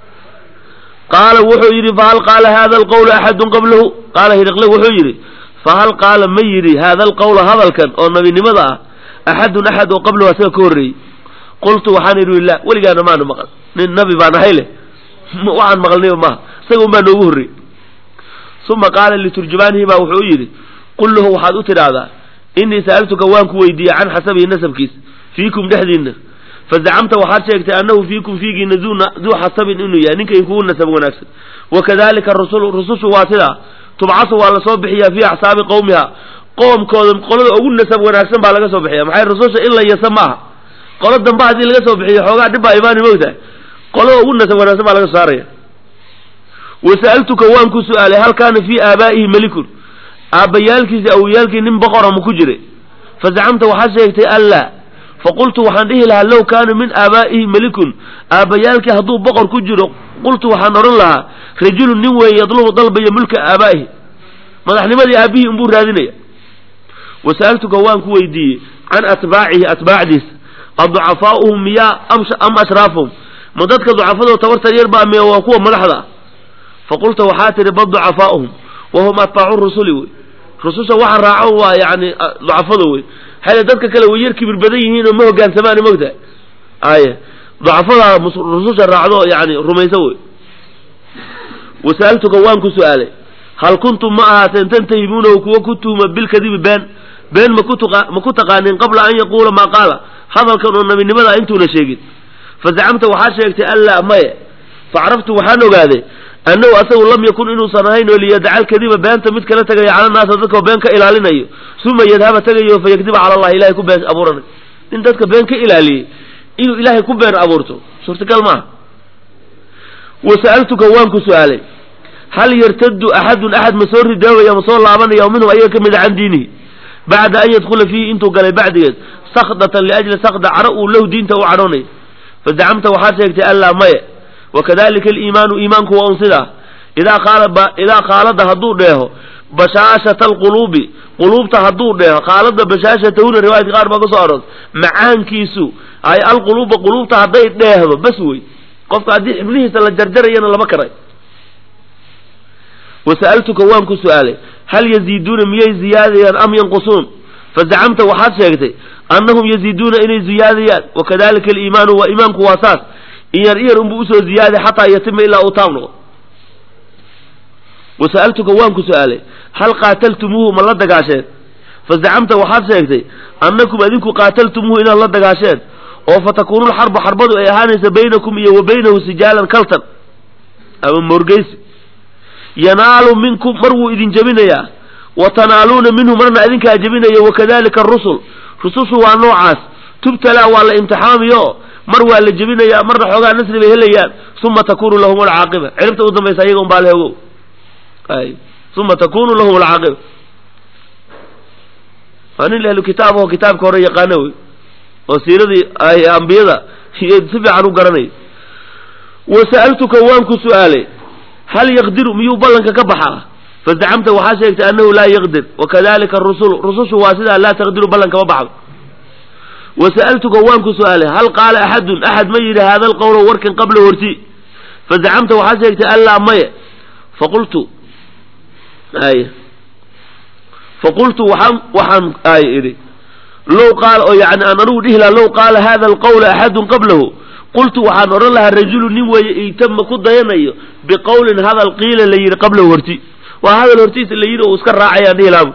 qaala wuxuu yidhi fahal qaala hada alqawla axadun qablahu qaala hiriqle wuxuu yidhi fahal qaala ma yidhi hada alqawla hadalkan oo nabinimada ah axadun axad oo qablahu asaga ka horreeyey qultu waxaan idhi la weligaana maana maqal nin nabi baan ahay leh waxaan maqlnayba maaha isaga un baa noogu horreeyey uma qaala liturjumaanihi baa wuxuu yidhi qul lahu waxaad u tidhaahdaa innii sa'altuka waan ku weydiiyey can xasabihi nasabkiisa fiikum dhexdiinna fazacamta waxaad sheegtay annahu fiikum fiigiina duu xasabin inuu yahay ninka inkugu nasab wanaagsan wakadalika rusul rusushu waa sidaa tubcasu waa lasoo bixiyaa fii axsaabi qowmiha qoomkooda qolada ugu nasab wanaagsan baa laga soo bixiya maxay rususha in la yasa maaha qolo damba haddii laga soo bixiyo xoogaa dhib baa imaani mogtahay qolada ugu nasab wanaagsan baa laga soo saaraya wasa'altuka waan ku su-aalay hal kaana fii aabaa'ihi melikun aabbayaalkiisi awoyaalkii nin boqora ma ku jira fazacamta waxaad sheegtay anlaa faqultu waxaan dhihi lahaa low kaana min aabaa'ihi melikun aabbayaalkii hadduu boqor ku jiro qultu waxaan odhan lahaa rajulun nin weeye yadlubu dalbaya mulka aabaa'ihi madaxnimadii aabihii unbuu raadinaya wasa'altuka waan ku weydiiyey can atbaacihi atbaacdiisa aducafaa'uhum miyaa am ashraafuhum ma dadka ducafadoo tabartar yar baa mee waa kuwa madaxda ah faqulta waxaa tihi bal ducafaa'uhum wahum atbaacu rusuli wey rususha waxa raaco waa yani ducafada wey xale dadka kale way yar kibir badan yihiin oo ma hogaansamaan mogtahay aye ducafadaa rususha raacdo yani rumaysa wey wasa'altuka waan ku su-aalay hal kuntum ma ahaateen tantahimuunahu kuwa ku tuhuma bilkadibi been been ma ku taqaanin qabla an yaquula maa qaala hadalkan oo nabinimada intuuna sheegin fazacamta waxaa sheegtay anlaa maye facraftu waxaan ogaaday annahu asagu lam yakun inuusan ahayn oo liyadacal kadiba beenta mid kala tegaya cala naasa dadkao been ka ilaalinayo uma yadhaba tegayo fa yakdiba cala allahi ilahay ku been abuuranay nin dadka been ka ilaaliyey inuu ilaahay ku been abuurto suurtagal maaha wasa'altuka waan ku su-aalay hal yartadu axadun axad ma soo ridoobaya ma soo laabanaya minhum ayaga ka mida can diinihi bacda an yadkhula fiihi intuu galay bacdigeed sakdatan liajli sakda caro uu lahu diinta u cadhoonay fazacamta waxaad sheegtay anlaa maye wakadalika aliimaanu iimaanku waa un sidaa idaa qaala idaa khaalada hadduu dheeho bashaashata alquluubi quluubta hadduu dheeho khaalada bashaashatahuna riwaayadka qaar baa ka soo aroos macaankiisu ay alquluuba quluubta hadday dheehdo bas wey qofka haddii xibnihiisa la jarjarayana lama karay wasa'altuka waan ku su-aalay hal yaziiduuna miyay ziyaadayaan am yanqusuun fazacamta waxaad sheegtay annahum yaziiduuna inay ziyaadayaan wakadalika aliimaanu waa iimaanku waa saas iyar iyar unbuu usoo ziyaaday xataa yatima ilaa uu taam noqo wasa'altuka waan ku su-aalay hal qaataltumuuhu ma la dagaasheen fazacamta waxaad sheegtay annakum adinku qaataltumuuhu inaad la dagaasheen oo fatakuunu lxarbu xarbadu ay ahaanaysa baynakum iyo wa baynahu sijaalan kaltan ama morgeysi yanaalu minkum mar wuu idin jebinayaa wa tanaaluuna minhu marna idinkaa jebinaya wakadalika arusul rusushu waa noocaas tubtalaa waa la imtixaamiyo mar waa la jebinayaa marna xoogaa nasri bay helayaan uma takunu lahum alcaaqiba ciribta u dambaysa ayaga unbaa lehogow ay uma takunu lahum alcaaqiba waa nin ahlu kitaab oo kitaabka hore yaqaano wey oo siiradii ambiyada si fiican u garanay wasa'altuka waan ku su'aalay hal yaqdiru miyuu ballanka ka baxaa fazacamta waxaa sheegtay annahu laa yaqdir wakadalika arusulu rusushu waa sidaa laa taqdiru ballanka ma baxdo wasa'altuka waan ku su'aalay hal qaala axadun axad ma yidhi hada alqowla warkan qabla horti fazacamta waxaa sheegtay allaa maye faqultu ay faqultu waxaan waxaan ay idhi low qaala oo yani aan anigu dhihi laha low qaala hada alqawla axadun qablahu qultu waxaan odhan lahaa rajulu nin weeye itama ku dayanayo biqowlin hadal qiila la yidhi qablahu horti waa hadal hortiisa la yidhi oo iska raacayaan dhihi lahabu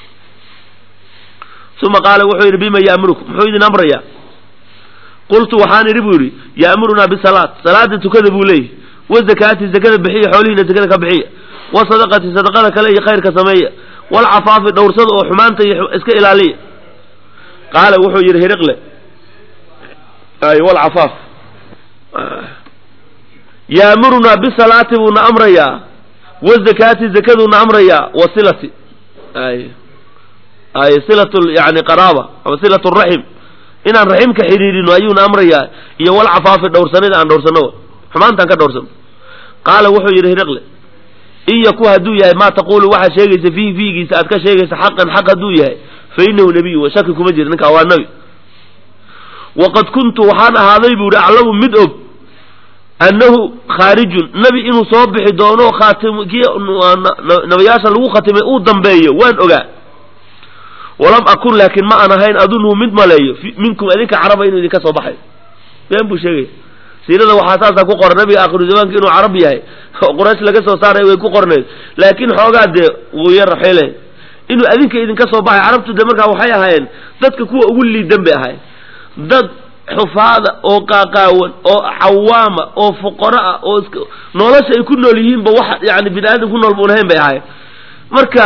uma qaala wuxuu yidhi bima ya'murukum muxuu idin amrayaa qultu waxaan idhi buu yidhi ya'murunaa bisalaat salaada tukada buu leeyahy wazakaati zakada bixiya xoolihiina zakada ka bixiya wasadaqati sadaqada kale iyo khayrka sameeya walcafaafi dhowrsada oo xumaanta iyo iska ilaaliya qaala wuxuu yidhi hiriqle ay walcafaaf yaamurunaa bisalaati buuna amrayaa wazakaati zakaduuna amrayaa wasilati ay ay silat yani qaraaba ama silat raxim inaan raximka xidhiirino ayuuna amrayaa iyo walcafaafi dhowrsanida aan dhowrsano xumaantaan ka dhowrsano qaala wuxuu yidhi hiriqle in yaku hadduu yahay maa taqulu waxaad sheegaysa fiihi fiigiisa aad ka sheegaysa xaqan xaq hadduu yahay fa inahu nebiyu wa shaki kuma jira ninkaa waa nebi waqad kuntu waxaan ahaaday buu ihi aclamu mid og annahu khaarijun nebi inuu soo bixi doono khaatim kii nabiyaasha lagu khatimay uu dambeeyo waan ogaa walam akun laakiin ma aan ahayn adunhu mid maleeyo minkum idinka caraba inuu idinka soo baxayo been buu sheegaya siirada waxaa saasaa ku qoran nabiga akhiru zamaanka inuu carab yahay oo quraysh laga soo saaray way ku qornayd laakiin xoogaa dee wuu yar xile inuu adinka idinka soo baxay carabtu de markaa waxay ahaayeen dadka kuwa ugu liidan bay ahayen dad xufaada oo qaaqaawan oo cawaama oo fuqaro ah oo iska nolosha ay ku nool yihiinba wax yani bini aadam ku nool buun ahayn bay ahayen marka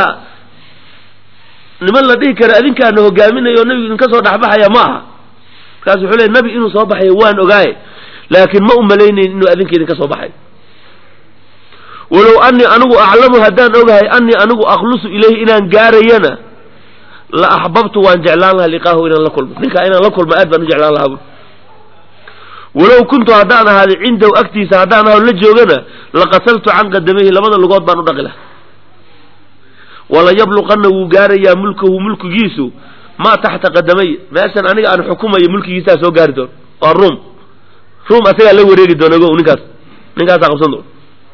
niman la dhihi kara adinkaana hogaaminayo o nabigu idinka soo dhexbaxaya ma aha markaas wuxuu leey nabi inuu soo baxayo waan ogaaye laakiin ma u malaynayn inuu adinka idinka soo baxay walow anii anigu aclamu haddaan ogahay anii anigu akhlusu ilayhi inaan gaarayana la axbabtu waan jeclaan lahaa liqaahu inaan la kulmo ninkaa inaan la kulmo aad baan u jeclaan lahaa bu walow kuntu haddaan ahaaday cindahu agtiisa haddaan aho la joogana laqasaltu can qadamayhi labada lugood baan u dhaqi laha wala yabluqana wuu gaarayaa mulkahu mulkigiisu maa taxta qadamay meeshan aniga aan xukumayo mulkigiisaa soo gaari doon waa ruum ruum asagaa la wareegi doona ogo ninkaas ninkaasaa qabsan doona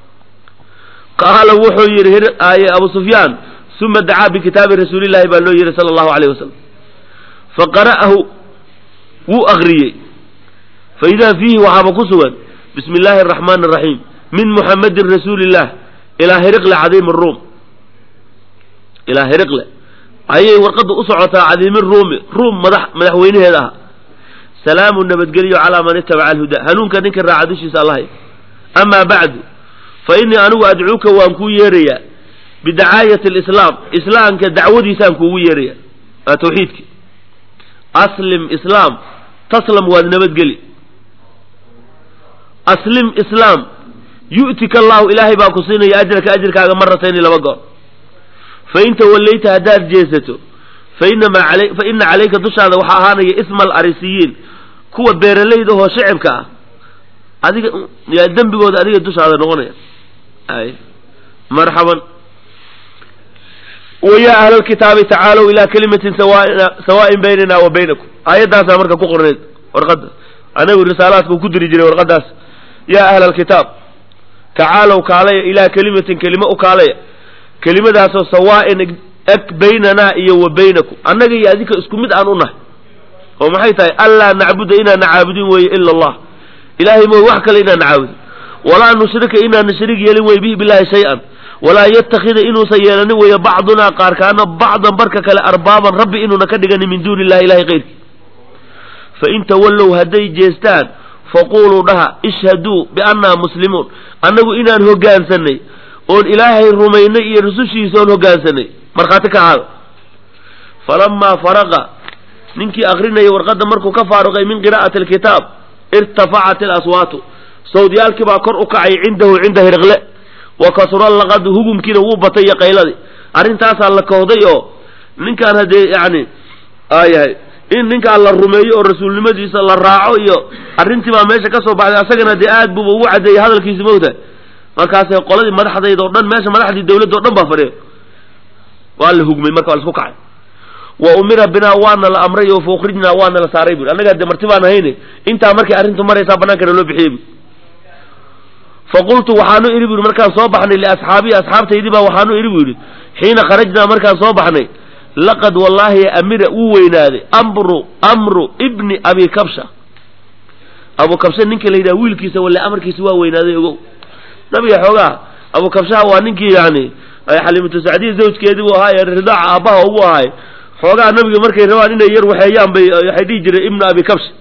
qaala wuxuu yidhi aye abu sufyaan uma dacaa bikitaabi rasuulillahi baa loo yidhi sala allahu alayh wasalam faqara'ahu wuu akriyey faidaa fiihi waxaaba ku sugan bismi illaahi araxmaani araxiim min muxamadin rasuuli illah ilaa hiriqle cadiimi ruum ilaa hiriqle ayay warqadda u socotaa cadiimi ruumi ruum madax madaxweynaheeda ah salaamu nabadgelyo calaa man itabaca alhuda hanuunka ninka raaca dushiisa allahay amaa bacdu fa innii anigu adcuuka waan kuu yeerayaa bidacaayati alislaam islaamka dacwadiisaan kuugu yeeraya waa tawxiidki aslim islaam taslam waad nabadgeli aslim islaam yu'tika allahu ilaahay baa ku siinaya ajraka ajirkaaga maratayni laba goor fain tawallayta haddaad jeesato fainamaa ala fa ina calayka dushaada waxaa ahaanaya isma alarisiyiin kuwa beeralayda ahoo shicibka ah adiga yaa dembigooda adiga dushaada noqonaya ay marxaban wayaa ahla lkitaabi tacaalow ilaa kalimatin sawaain baynana wa baynakum aayaddaasaa marka ku qornayd warqadda anagu risaalaadka ku diri jiray warqaddaas yaa ahla alkitaab tacaalow kaalaya ilaa kelimatin kelimo u kaalaya kelimadaasoo sawaain eg baynanaa iyo wa baynakum annaga iyo adinka isku mid aan u nahay oo maxay tahay anlaa nacbuda inaana caabudin weeye ila allah ilaahay mooy wax kale inaana caabudin walaa nushrika inaana shariig yeelin weye bihi billahi shay-an walaa yatakida inuusan yeelanin weeye bacdunaa qaarkaana bacdan barka kale arbaaban rabbi inuuna ka dhiganin min duuni illahi ilahay keyrkii fain tawallow hadday jeestaan faquluu dhaha ishhaduu biannaa muslimuun annagu inaan hoggaansanay oon ilaahay rumaynay iyo rusushiisa oon hoggaansanay markhaati ka ahaada falamaa faraqa ninkii akrinaya warqadda markuu ka faaruqay min qiraa'ati alkitaab irtafacat ilaswaatu sawdyaalkii baa kor u kacay cindahu cinda hirqle wa kasura laqadu hugumkiina wuu batay iyo qayladii arrintaasaa la kohday oo ninkaan haddee yacni aayahay in ninkaan la rumeeyo oo rasuulnimadiisa la raaco iyo arrintii baa meesha ka soo baxday asagana dee aad buuba ugu caddeeyey hadalkiisi mogta markaasay qoladii madaxdayda oo dhan meesha madaxdii dawladda o dhan baa fadhiya waa la hugmay marka waa la isku kacay wa umira binaa waana la amray oo fa ukhrijnaa waana la saaray bui annagaa dee marti baan ahayne intaa markay arrintu maraysaa bannaankana loo bixiyey bui faqultu waxaanu idhi bu yidhi markaan soo baxnay liasxaabii asxaabtaydii baa waxaanu idhi bu yidhi xiina kharajnaa markaan soo baxnay laqad wallaahi amira wuu weynaaday amru amru ibni abi kabsha abu kabsha ninka la yidhaha wiilkiisa walle amarkiisa waa weynaaday ogow nabiga xoogaa abu kabshaha waa ninkii yani xaliimatu sacdiya zawjkeedii buu ahaa ee ridaaca aabbaha ugu ahay xoogaa nabiga markay rabaan inay yar waxeeyaan bay waxay dhihi jireen ibnu abi kabsha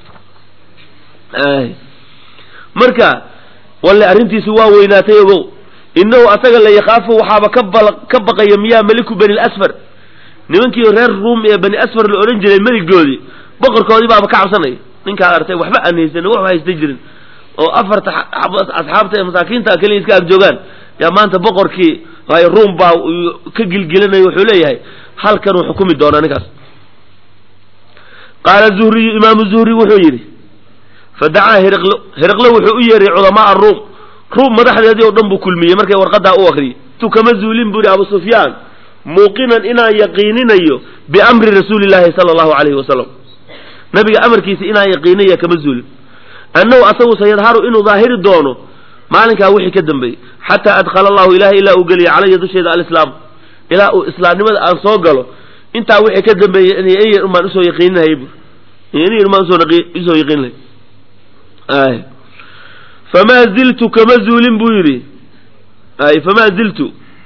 marka walle arrintiisi waa weynaatay ogow innahu asaga la yakhaafu waxaaba ka bal ka baqaya miyaa meliku bani lasfar nimankii reer ruum ee bani asfar la odhan jiray meligoodii boqorkoodii baaba ka cabsanaya ninkaa artay waxba aan haysan wax haysta jirin oo afarta asxaabta ee masaakiinta keliya iska ag joogaan yaa maanta boqorkii waayo ruum baa ka gilgilanaya wuxuu leeyahay halkanuu xukumi doonaa ninkaas qaala zuhriyu imaamu zuhri wuxuu yidhi fadacaa hiriqlo hiriqlo wuxuu u yeeray culamaa ruum ruum madaxdeedii oo dhan buu kulmiyey markay warqadaa u akriyey tu kama zuulin buu yihi abu sufyaan muuqinan inaan yaqiininayo biamri rasuuli llaahi sala allahu calayhi wasalam nabiga amarkiisa inaan yaqiinaya kama zuulin annahu asagu sayadharu inuu daahiri doono maalinkaa wixii ka dambeeyey xataa adkhala allahu ilahay ilaa uu geliya calaya dusheeda alislaam ilaa uu islaamnimada aan soo galo intaa wixii ka dambeeyey in baan usoo yaqiininahayy bu in yar baan usoo yaqiinlahay ay famaa ziltu kama zuulin buu yidhi ay famaa ziltu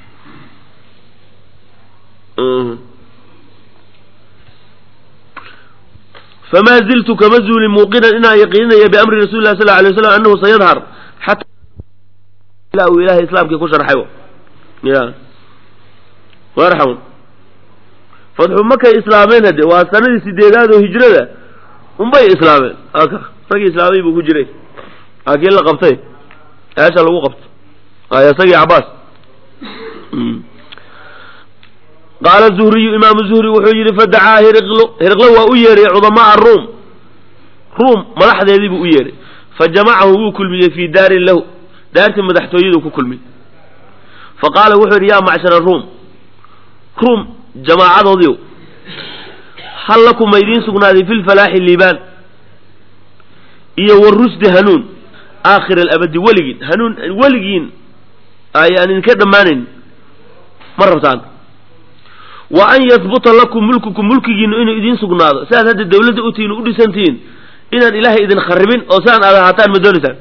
famaa ziltu kama zuulin muuqinan inaan yaqiininaya biamri rasuli lah sal lla alay waslam annahu sayadhar xata ilaa uu ilahay islaamkii ku sharxay ya marxaban fatxu makay islaameen hade waa sanadii sideedaad oo hijrada unbay islaameen aka ragii islaamay buu ku jiray laakiin la qabtay eesha lagu qabto ay isagii cabaas qaala zuhriyu imaamu zuhri wuxuu yidhi fadacaa hiriqlo hiriqlo waa u yeeray cudamaaa ruum ruum madaxdeedii buu u yeeray fa jamacahu wuu kulmiyey fii daarin lahu daartii madaxtooyaduu ku kulmiyey fa qaala wuxuu yidhi yaa macshara ruum ruum jamaacadoodiiw hal lakum ma idiin sugnaaday fi lfalaaxi liibaan iyo warusdi hanuun aakhir alabadi weligiin hanuun weligiin ayaan idinka dhammaanayn ma rabtaan wa an yahbuta lakum mulkukum mulkigiinu inuu idiin sugnaado siaad hadda dawladda u tihiin u dhisantihiin inaan ilaahay idin kharibin oo siaan aad ahaataan ma doonaysaan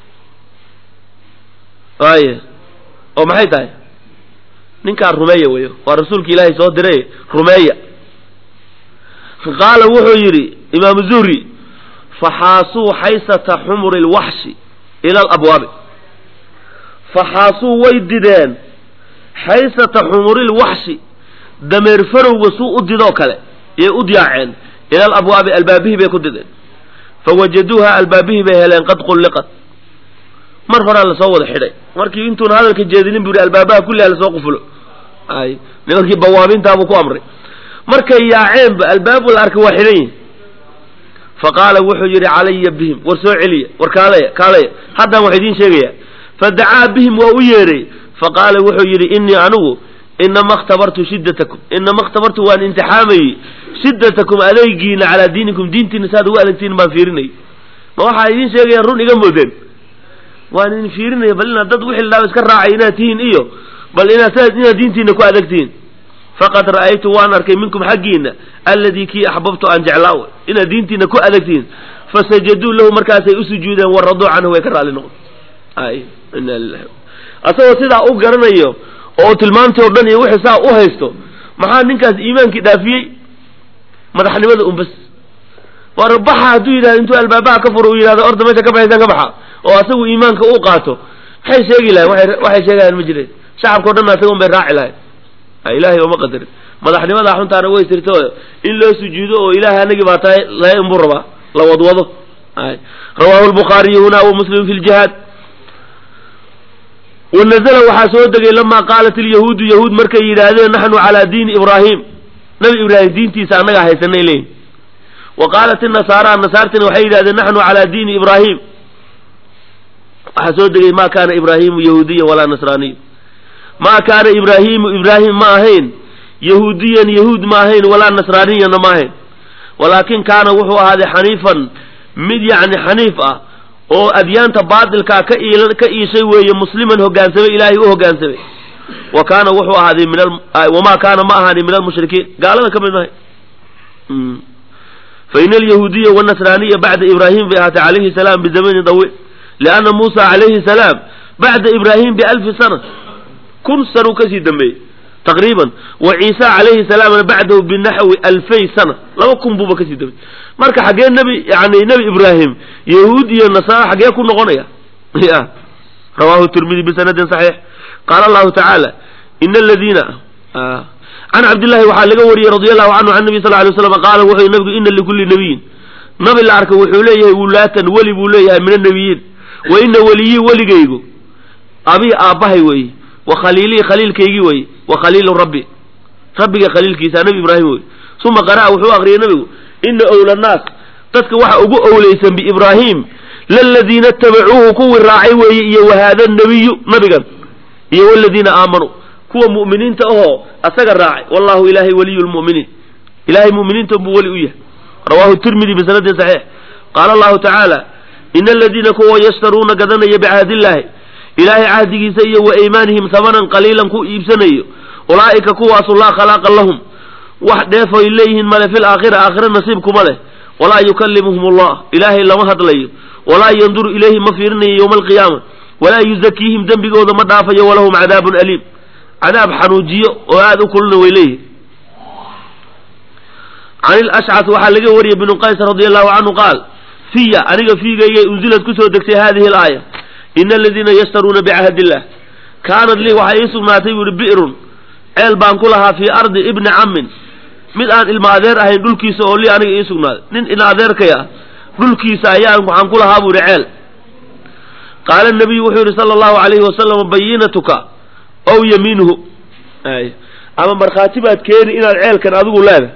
waaya oo maxay tahay ninkaan rumeeya weyo waa rasuulka ilaahay soo diray rumeeya qaala wuxuu yidhi imaamu zuhri faxaasuu xaysata xumuri lwaxshi ila alabwaabi faxaasuu way dideen xaysata xumuri lwaxshi dameer farowga suu u didoo kale yay u diyaaceen ila alabwaabi albaabihii bay ku dideen fawajaduuha albaabihii bay heleen qad qulliqat mar horaa lasoo wada xidhay markii intuuna hadalka jeedinin bu yidhi albaabaha kulliha lasoo qufulo ay nimankii bawaabintaabuu ku amray markay yaaceenba albaabu la arkay waa xidhan yihin fa qaala wuxuu yidhi calaya bihim war soo celiya war kaalaya kaalaya haddaan wax idiin sheegaya fadacaa bihim waa u yeedhay fa qaala wuxuu yidhi innii anigu inama khtabartu shiddatakum inama khtabartu waan imtixaamayey shiddatakum adeygiina calaa diinikum diintiina saad ugu adegtiin baan fiirinay ma waxaa idiin sheegayaan run iga moodeen waan idin fiirinaya bal inaad dad wixii ladhaaba iska raacay inaad tihiin iyo bal inaad sa inaad diintiina ku adegtihiin faqad ra'aytu waan arkay minkum xaggiina alladii kii axbabtu aan jeclaa inaad diintiina ku adegtihiin fasajaduu lahu markaasay u sujuudeen waraduu canhu way ka raalli noqon ay ina lilahi asagoo sidaa u garanayo oo tilmaamtii oo dhan iyo wixii saa u haysto maxaa ninkaas iimaankii dhaafiyey madaxnimada un bas war baxa hadduu yidhahdo intuu albaabaha ka furo uu yidhahdo orda meesha ka baxaysaan ka baxa oo asagu iimaanka uu qaato maxay sheegi lahayn waay waxay sheegayaan ma jireen shacabkao dhan asaga un bay raaci lahayn ilaahay ooma qadarin madaxnimadaa xuntaana way jirto in loo sujuudo oo ilahay anagii baa tahay laga inbuu rabaa la wadwado rawahu lbukhaariyu huna wa muslim fi ljihaad wanazla waxaa soo degay lamaa qaalat ilyahuudu yahuud markay yidhaahdeen naxnu calaa diini ibraahim nabi ibraahim diintiisa annagaa haysanay leeyihin wa qaalat inasaara nasaartina waxay yidhahdeen naxnu calaa diini ibraahim waxaa soo degay ma kaana ibraahimu yahuudiyan walaa nasraaniya ma kaana ibraahimu ibraahim ma ahayn yahuudiyan yahuud ma ahayn walaa nasraaniyana ma ahayn walaakin kaana wuxuu ahaaday xaniifan mid yacni xaniif ah oo adyaanta baatilkaa ka iil ka iishay weeye musliman hogaansamay ilaahay u hogaansamay wa kaana wuxuu ahaaday min wamaa kaana ma ahaanin min almushrikiin gaalada ka mid mahay fain alyahuudiya wanasraaniya bacda ibraahim bay ahaatay calayhi salaam bizamanin dawiil lianna muusa calayhi salaam bacda ibraahim bialfi sana kun sanuu kasii dambeeyey taqriiban wa ciisa calayhi salaamna bacdahu binaxwi alfay sana laba kun buuba kasii dambeeyey marka xaggee nebi yani nebi ibraahim yahuud iyo nasaara xaggee ku noqonaya ya rawahu tirmidi bisanadin saxiix qaala allahu tacaala ina aladiina can cabdillahi waxaa laga wariyey radi allahu canhu can nabi sal lay slam qaala wuxuu nabigu ina likulli nabiyin nabi la arka wuxuu leeyahay wulaatan weli buu leeyahay min annabiyiin wa ina weliyii weligaygu abii aabbahay weeye wa khaliilii khaliilkaygii weeye wa khaliilu rabbi rabbiga khaliilkiisa nabi ibraahim weye uma qara'a wuxuu aqriyay nabigu ina owla naas dadka waxa ugu owleysan biibraahim laladiina itabacuuhu kuwii raacay weeye iyo wahaada nabiyu nabigan iyo waladiina aamanuu kuwa mu'miniinta ahoo asaga raacay wallahu ilaahay waliyu lmu'miniin ilahay mu'miniinta buu weli u yahay rawahu tirmidi bisanadin saxiix qaala allahu tacaala ina aladiina kuwa yashtaruuna gadanaya bicahdiillaahi ilaahay cahdigiisa iyo wa aymaanihim hamanan qaliilan ku iibsanayo ulaa'ika kuwaasu laa khalaaqa lahum wax dheefoy leeyihiin male fil aakhira aakhira nasiibkuma leh walaa yukallimuhum allah ilaahay lama hadlayo walaa yanduru ilayhi ma fiirinayo yowma alqiyaama walaa yuzakiihim dembigooda ma dhaafayo walahum cadaabun aliim cadaab xanuujiyo oo aada u kuluna way leeyihin can ilashcas waxaa laga wariyey bnu qays radi allahu canhu qaal fiya aniga fiigaygay unzilad kusoo degtay hadihi alaaya ina aladiina yashtaruuna bicahdi illah kaanad lii waxaa ii sugnaatay buu ihi bi'run ceel baan ku lahaa fii ardi ibni cammin mid aan ilma adeer ahayn dhulkiisa oo lii aniga ii sugnaaday nin ina adeerkay ah dhulkiisa ayaan waxaan ku lahaa buu ihi ceel qaala nabiyu wuxuu yihi sala allahu alayhi wasalam bayinatuka ow yamiinuhu ama markhaati baad keeni inaad ceelkan adigu leedahay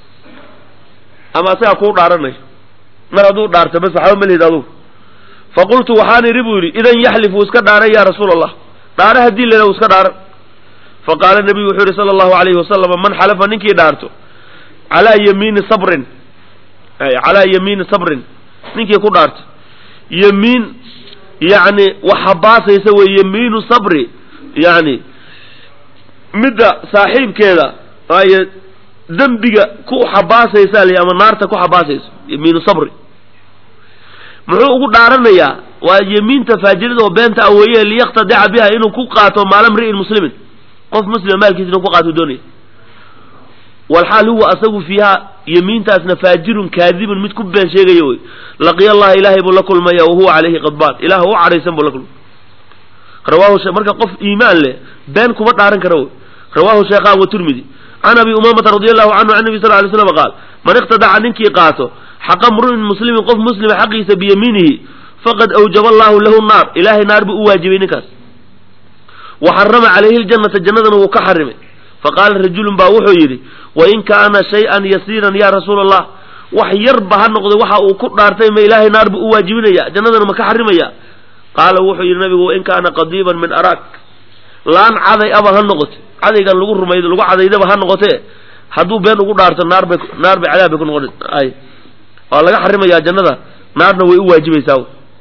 ama asagaa kuu dhaaranayo mar hadduu dhaarto bas waxba ma lihid adugu faqultu waxaan idhi buu yidhi idan yaxlif wuu iska dhaaran ya rasuula allah dhaare haddii lena wuu iska dhaaran faqaala nabiyu wuxuu yihi sala allahu alayhi wasalam man xalafa ninkii dhaarto calaa yamiini sabrin calaa yamiini sabrin ninkii ku dhaarto yamiin yacni waxabaasaysa wey yamiinu sabri yani midda saaxiibkeeda ay dembiga ku xabaasaysa l ama naarta ku xabaasayso yamiinu sabri muxuu ugu dhaaranayaa waa yemiinta faajirada oo beenta a weeye liyaqtadica biha inuu ku qaato maala mri'in muslimin qof muslima maalkiisa inuu ku qaato doonaya walxaal huwa asagu fiiha yemiintaasna faajirun kaadibun mid ku been sheegaya wey laqiya allaha ilaahay buu la kulmaya wahuwa calayhi qadbaan ilaah u cadhaysan buu la kulmay rawahu marka qof iimaan leh been kuma dhaaran kara wey rawahu sheekhan wa tirmidi can abi umamata radi allahu canhu can nabi sal lay slam qaal man iqtadaca ninkii qaato xaqa mru'in muslimin qof muslima xaqiisa biyamiinihi faqad awjaba allahu lahu naar ilahay naar buu u waajibay ninkaas wa xarama calayhi ljannata jannadana wuu ka xarimay faqaala rajulun baa wuxuu yidhi wain kaana shay-an yasiiran ya rasuula allah wax yarba ha noqday waxa uu ku dhaartay ma ilaahay naar buu u waajibinaya jannadana ma ka xarimaya qaala wuxuu yidhi nabigu wain kaana qadiiban min araak laan caday aba ha noqote cadaygan lagu rumaydo lagu cadaydaba ha noqotee hadduu been ugu dhaarto naar bay naar bay cadaab bay ku noqon ay waa laga xarimayaa jannada naarna way u waajibaysaa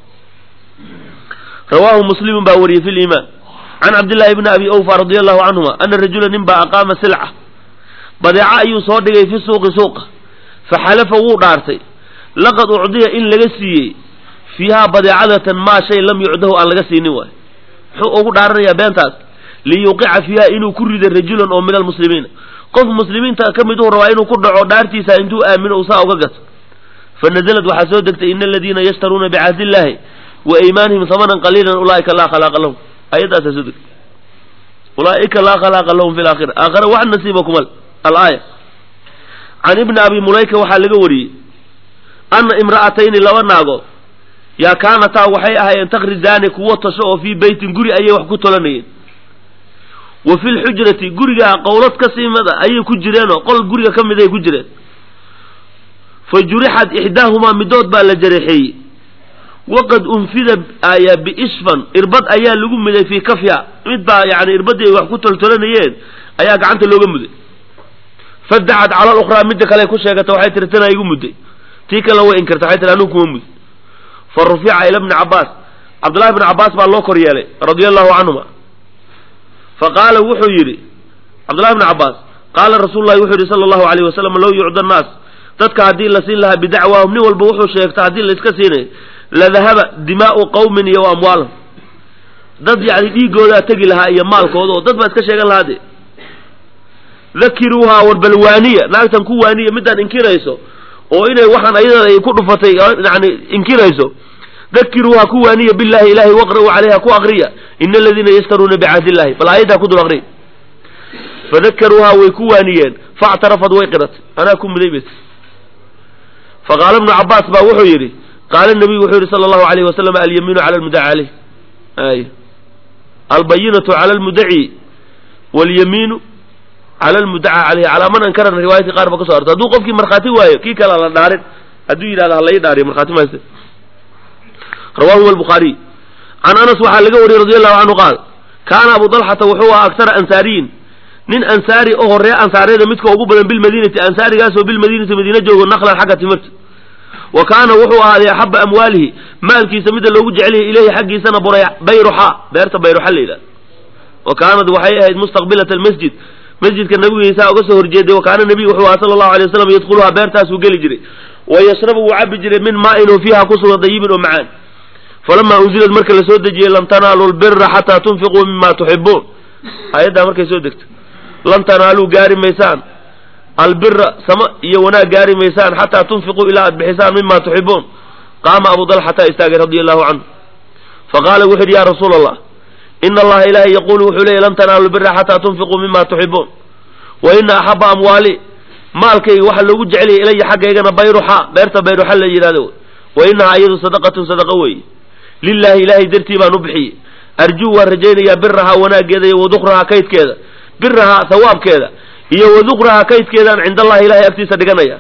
rawaahu muslimun baa wariyey fi liimaan can cabdillahi bni abi awfa radi allahu canhuma ana rajula nin baa aqaama silca badeeco ayuu soo dhigay fi suuqi suuqa faxalafa wuu dhaartay laqad ucdiya in laga siiyey fiihaa badeecadatan maa shay lam yucdahu aan laga siinin waay muxuu ugu dhaaranayaa beentaas liyuqica fiiha inuu ku riday rajulan oo min almuslimiina qof muslimiinta ka mid uu rabaa inuu ku dhaco dhaartiisa intuu aamino usaa uga gato fanazlad waxaa soo degtay ina aladiina yashtaruuna bicahdi illaahi wa iimaanihim hamanan qaliilan ulaaika laa khalaaqa lahum ayaddaasaa soo degtay ulaaika laa khalaaqa lahum fi laakhira aakhira wax nasiiba kumal alaaya can ibni abi mulayka waxaa laga wariyey ana imra'atayni laba naagood yaa kaanataa waxay ahaayeen takrizaani kuwo tasho oo fii beytin guri ayay wax ku tolanayeen wa fi lxujrati gurigaa qowlad ka siimada ayay ku jireenoo qol guriga ka miday ku jireen fa jurixat ixdaahumaa midood baa la jareexeeyey waqad unfida aya biishfan irbad ayaa lagu muday fii kafya mid baa yani irbadii ay wax ku toltolanayeen ayaa gacanta looga muday fadacad cala lukhraa midda kale ku sheegata waxay tiri tanaa igu mudday tii kale way inkirta waxay tiri anugu kuma mud fa rufica ila bni cabaas cabdullahi bni cabaas baa loo kor yeelay radia allahu canhuma fa qaala wuxuu yidhi cabdullahi bni cabaas qaala rasuulu llahi wuxuu yidhi sala allahu alayh wasalam low yucda annaas dadka haddii la siin lahaa bidacwaahum nin walba wuxuu sheegta haddii la iska siinay ladahaba dimaa'u qawmin iyo amwaalahum dad yacni dhiigoodaa tegi lahaa iyo maalkooda oo dad baa iska sheegan lahaa de dakiruuhaa warbalwaaniya naagtan ku waaniya midaan inkirayso oo inay waxaan ayada ay ku dhufatay yani inkirayso dakiruuhaa ku waaniya billahi ilahay waqra'uu calayha ku aqriya ina aladiina yashtaruuna bicahdi illahi bal aayaddaa ku dul aqriya fadakaruuhaa way ku waaniyeen factarafad way qiratay anaa ku muday bet faqaala ibnu cabaas baa wuxuu yidhi qaala nabiyu wuxuu yidhi sala allahu alayhi wasalam alyamiinu cala almudaci caleyh ay albayinatu cala almudaci walyamiinu cala almudaca caleyhi calaa man ankarana riwaayadka qaar ba ka so arto hadduu qofkii markhaati waayo kii kale la dhaarin hadduu yidhahdo halai dhaariyo markhaati mayse rawahu albukhaariy can anas waxaa laga wariyey radi allahu canhu qaal kaana abu dalxata wuxuu ahaa aktara ansaariyin nin ansaari oo horee ansaaryada midka ugu badan bilmadiinati ansaarigaasoo bilmadiinati madiina joogo naqlan xagga timirta wa kaana wuxuu ahaaday axaba amwaalihi maalkiisa midda loogu jecelyahay ilayhi xaggiisana bayruxa beerta bayruxa la yidhahdo wa kaanad waxay ahayd mustaqbilat almasjid masjidka nabigiisa uga soo horjeeday wa kaana nabiyu wuxuu aha sala allahu alay wasalam yadkhuluhaa beertaasuu geli jiray wa yashrabu wuu cabi jiray min maa'in oo fiiha ku sugan dayibin oo macaan falamaa unzilad marka la soo dejiyey lan tanaaluu lbira xataa tunfiquu mima tuxibuun aayaddaa markay soo degto lan tanaaluu gaari maysaan albira sama iyo wanaag gaari maysaan xataa tunfiquu ilaa aad bixisaan mima tuxibuun qaama abu dalxata istaagay radia allahu canhu faqaala wuxu yidhi ya rasuula allah ina allaha ilaahay yaquulu wuxuu leeyay lan tanaalu lbira xataa tunfiquu mima tuxibuun wa ina axaba amwaali maalkayga waxaa loogu jeceliyay ilaya xaggaygana bayruxa beerta bayruxa la yidhahdo wa inahaa iyadu sadaqatun sadaqa weeye lilahi ilaahay dartii baan u bixiyey arjuu waan rajaynayaa birahaa wanaaggeeda iyo wadukrahaa kaydkeeda birahaa hawaabkeeda iyo wadukrahaa kaydkeedaan cinda allahi ilahay agtiisa dhiganaya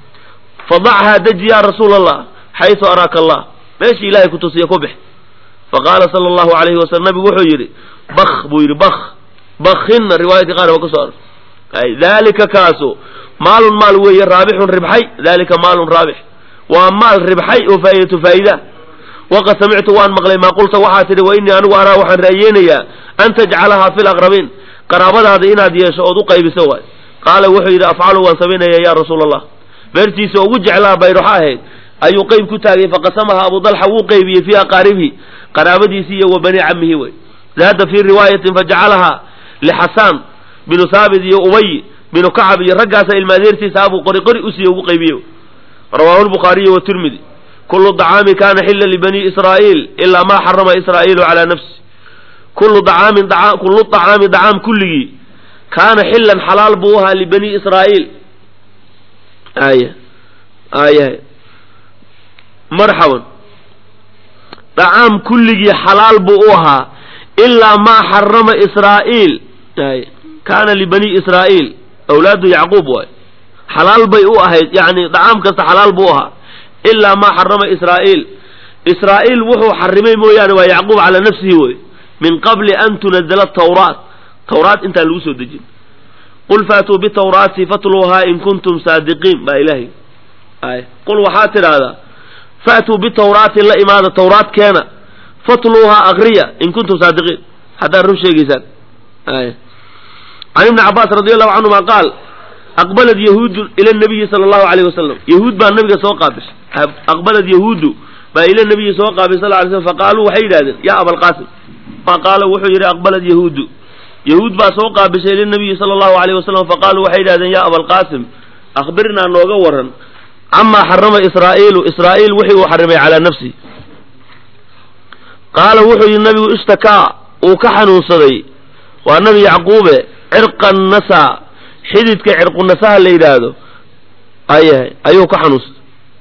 fadachaa deji ya rasuula allah xaysu araaka allah meeshii ilahay ku tusiya ku bix faqaala sala allahu alayhi wasalam nabigu wuxuu yidhi bak buu yidhi bak bakinna riwaayadka qaar ba ka soo ar dalika kaasu maalun maal weeye raabixun ribxay dalika maalun raabix waa maal ribxay oo faa'idatu faa'ida waqad samictu waan maqlay maa qulta waxaa tidhi wa innii anigu araa waxaan ra'yeynayaa an tajcalahaa fi laqrabiin qaraabadaada inaad yeesho ood u qaybiso waay qaala wuxuu yidhi afcalu waan samaynaya ya rasuula allah beertiisa ugu jeclaa bayruxo ahayd ayuu qeyb ku taagay faqasamaha abu dalxa wuu qaybiyey fii aqaaribihi qaraabadiisii iyo wa bani camihi wey zaada fii riwaayatin fajacalahaa lixasaan binu saabit iyo ubay binu kacab iyo raggaasa ilma adeertiisa abuu qori qori usiiye ugu qaybiye rawaahu lbukhaariyu watirmidi kulu dacaami kana xila libani israa'iil ilaa maa xarama israa'iilu calaa nafsi kullu dacaamin kullu dacaami dacaam kulligii kaana xilan xalaal buu ahaa libani israa'iil aya aya marxaban dacaam kulligii xalaal buu u ahaa ilaa maa xarama israa'iil ay kaana libani israa'iil awlaadu yacquub waay xalaal bay u ahayd yani dacaam kasta xalaal buu ahaa ilaa maa xarama israa'iil israa'iil wuxuu xarimay mooyaane waa yacquub calaa nafsihi wey min qabli an tunazala tawraat tawraat intaan lagu soo dejin qul faatuu bitawraati fatluuhaa in kuntum saadiqiin baa ilaahay ay qul waxaa tidhaahdaa faatuu bitawraati la imaada tawraat keena fatluuhaa akriya in kuntum saadiqiin haddaad run sheegaysaan ay can ibni cabaas radi allahu canhuma qaal aqbalad yahuudu ila nabiyi sala allahu alayh wasalam yahuud baa nabiga soo qaabishay aqbalad yahuudu baa ila nabiyi soo qaabisay sal lay slm faqaaluu waxay yidhahdeen yaa abalqaasim fa qaala wuxuu yidhi aqbalad yahuudu yahuud baa soo qaabishay ila nabiyi sala allahu alayh wasalam faqaaluu waxay yidhahdeen yaa abalqaasim akhbirnaa nooga waran camaa xarama israa'iilu israa'iil wixii uu xarimay calaa nafsi qaala wuxuu yidhi nabigu ishtakaa uu ka xanuunsaday waa nabi yacquube cirqan nasa xididka cirqunasaha la yidhaahdo ayahay ayuu ka xanuunsaday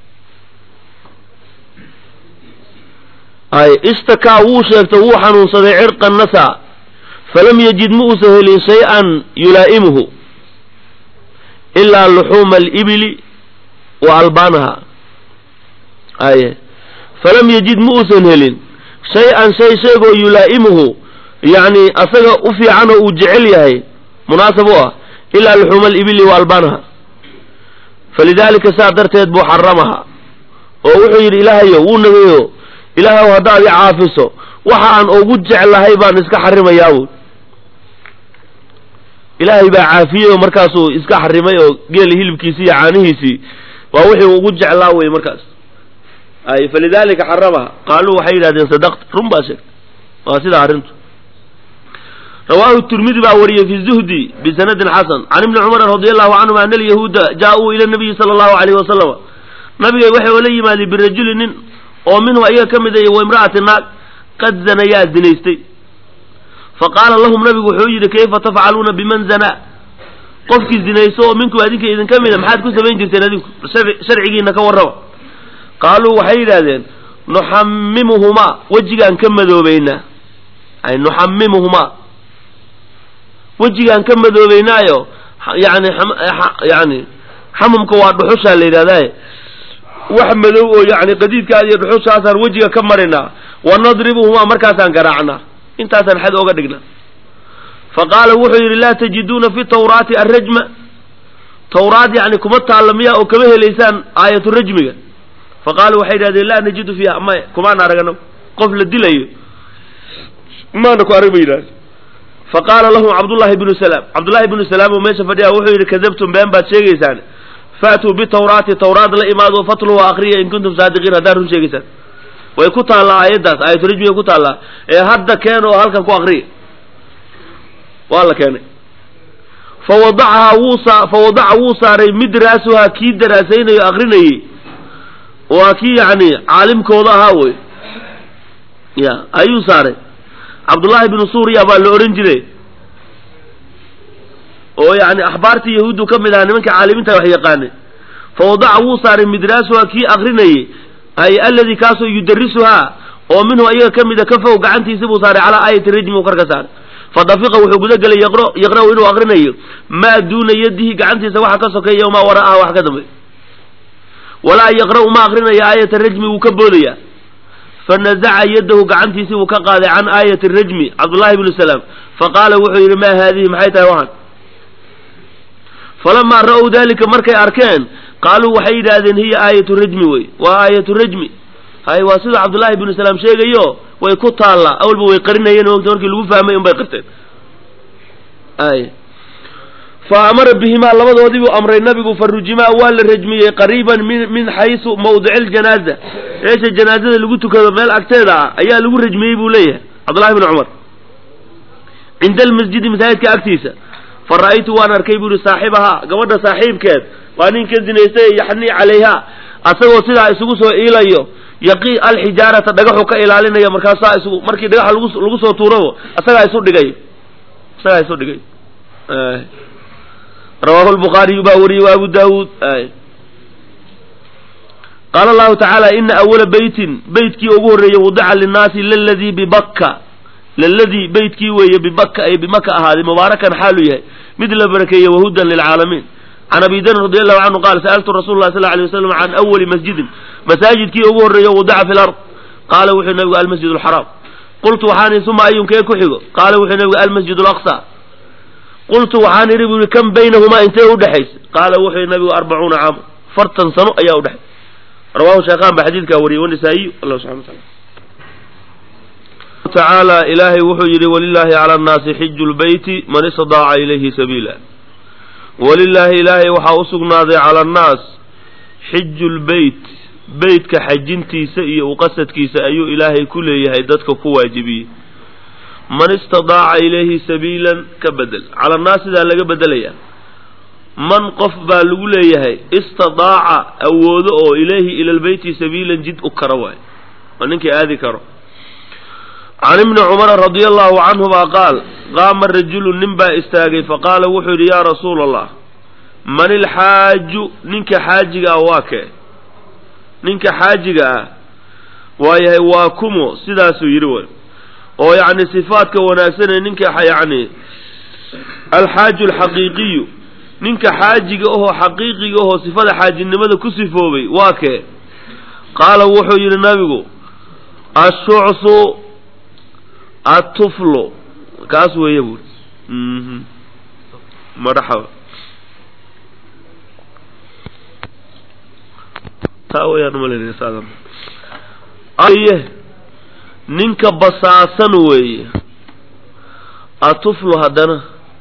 ay ishtakaa wuu sheegtay wuu xanuunsaday cirqan nasa falam yajid ma uusan helin shay-an yulaa'imuhu ilaa luxuuma alibili wa albaanaha aye falam yajid ma uusan helin shay-an shay sheegoo yulaa'imuhu yacni asaga u fiican oo uu jecel yahay munaasab u ah ilaa luxuuma alibili wa albaanaha falidaalika saa darteed buu xaramaha oo wuxuu yidhi ilaahayo wuu nagayo ilaahayow haddaad i caafiso waxa aan ugu jeclahay baan iska xarimayaabuu ilaahay baa caafiyey oo markaasuu iska xarimay oo geeli hilibkiisii iyo caanihiisii waa wixii ugu jeclaa wey markaas ay falidaalika xaramaha qaaluu waxay yidhahdeen sadaqta run baa sheegtay waa sidaa arrintu rawaahu tirmidi baa wariyey fi zuhdi bisanadin xasan can ibni cumar radi allahu canhum ana alyahuuda jaa-uu ila nabiyi sala allahu alayhi wasalama nabigay waxay la yimaadeen birajuli nin oo minhu ayaga ka mid a wa imra'ati naag qad zanayaa zinaystay faqaala lahum nabigu wuxuu yidhi kayfa tafcaluuna biman zanaa qofkii zinayso oo minku adinka idinka mida maxaad ku samayn jirteen adinku sharcigiina ka warraba qaaluu waxay yidhaahdeen nuxamimuhumaa wejigaan ka madoobeynaa ay nuxamimuhumaa wejigaan ka madoobeynaayo yani yani xamumka waa dhuxushaa la yidhahdaye wax madow oo yani qadiidkaada iyo dhuxushaasaan wejiga ka marinaa wa nadribuhumaa markaasaan garaacnaa intaasaan xad ooga dhignaa fa qaala wuxuu yidhi laa tajiduuna fi tawraati arrajma tawraad yani kuma taalla miyaa oo kama helaysaan aayatu rajmiga fa qaaluu waxay yidhahdeen laa najidu fiiha maya kumaana aragno qof la dilayo maana ku arag ba yidhahde fa qaala lahum cabdullahi bnu salaam cabdullahi bnu salaam oo meesha fadhiya wuxuu yidhi kadabtum been baad sheegaysaan faatuu bitawraati tawraad la imaado fatluha akriya in kuntum saadiqiin haddaad run sheegaysaan way ku taallaa aayaddaas aayatu rajmiga ku taallaa ee hadda keen oo halkan ku akriya waa la keenay fawadacahaa wuu saa fawadaca wuu saaray midraasuhaa kii daraasaynayo akrinayey waa kii yacni caalimkooda ahaa wey ya ayuu saaray cabdullaahi binu suuriya baa la odhan jiray oo yani axbaartii yahuuddu ka mid ahaa nimanka caalimiinta wax yaqaanay fawadaca wuu saaray midraasuhaa kii akrinayey ay alladii kaasoo yudarisuhaa oo minhu ayaga ka mida ka fow gacantiisi buu saaray calaa aayati rajmi uu karka saaray fadafiqa wuxuu guda gelay yaqro yaqra'u inuu akrinayo maa duuna yadihi gacantiisa waxa ka sokeeya maa wara'aha wax ka dambeey walaa yaqra'u ma akrinayo aayata rajmi wuu ka boodaya fanazaca yadahu gacantiisii wuu ka qaaday can aayati rajmi cabdullahi bnu salaam faqaala wuxuu yidhi maa haadihi maxay tahay waxan falamaa ra'w dalika markay arkeen qaaluu waxay yidhaahdeen hiya aayatu rajmi wey waa aayatu rajmi hay waa sida cabdullaahi bnu salaam sheegayo way ku taallaa awalba way qarinayeen mogta markii lagu fahmay un bay qirteen ay fa amara bihimaa labadoodii buu amray nabigu farujimaa waa la rajmiyey qariiban min min xaysu mawdici ljanaaza meesha janaazada lagu tukado meel agteeda ah ayaa lagu rajmiyey buu leeyahay cabdullahi bnu cumar cinda almasjidi masaajidka agtiisa fa ra'aytu waan arkay buu yihi saaxibahaa gabadha saaxiibkeed waa nin ka zinaystay yaxnii calayha asagoo sidaa isugu soo iilayo yaqii alxijaarata dhagaxu ka ilaalinaya markaasaa isugu markii dhagaxa lagu lagu soo tuurabo asagaa isu dhigay isagaa isu dhigay rawaahu lbukhaariyu baa wariyey wa abu daawuud qaala allahu tacaala ina awala beytin beytkii ugu horreeyey wudica linnaasi laladii bibakka laladii beytkii weeye bibakka ay bimaka ahaaday mubaarakan xaalu yahay mid la barakeeye wahudan lilcaalamiin can abi darin radi allahu canhu qaala sa'altu rasul lah sal alay waslam can awali masjidin masaajidkii ugu horreeyo wudica fi lard qaala wuxuu nabigu almasjid alxaraam qultu waxaan ihi uma ayunkee ku xigo qaala wuxuu nabigu almasjid alaqsa qultu waxaan idhi bu yihi kam baynahumaa intee udhexaysa qaala wuxuu yihi nabigu arbacuuna caama fartan sano ayaa udhexay rawahu sheekhaan baa xadiidkaa wariyey wanisaa'iyu allah subxana wa taala tacaala ilaahay wuxuu yidhi walilaahi cala annaasi xiju lbeyti man istadaaca ilayhi sabiila walilaahi ilaahay waxaa u sugnaaday cala annaas xiju lbeyt beytka xajintiisa iyo uqasadkiisa ayuu ilaahay ku leeyahay dadka ku waajibiyey man istadaaca ilayhi sabiilan ka bedel cala annaas sidaa laga bedelayaa man qof baa lagu leeyahay istidaaca awoodo oo ilayhi ila lbeyti sabiilan jid u kara waay waa ninkii aadi karo can ibni cumara radia allahu canhuma qaal qaama rajulu nin baa istaagay faqaala wuxuu yidhi yaa rasuula allah man ilxaaju ninka xaajiga ah waa kee ninka xaajiga ah waayahay waa kumo sidaasuu yidhi way oo yacni sifaadka wanaagsanee ninka yacni alxaaju alxaqiiqiyu ninka xaajiga ahoo xaqiiqiga ahoo sifada xaajinimada ku sifoobay waa kee qaala wuxuu yidhi nabigu ashucsu atuflo kaas weeye buuri madaxaba taa wayaan umalanaya saadan aye ninka basaasan weeye atuflu haddana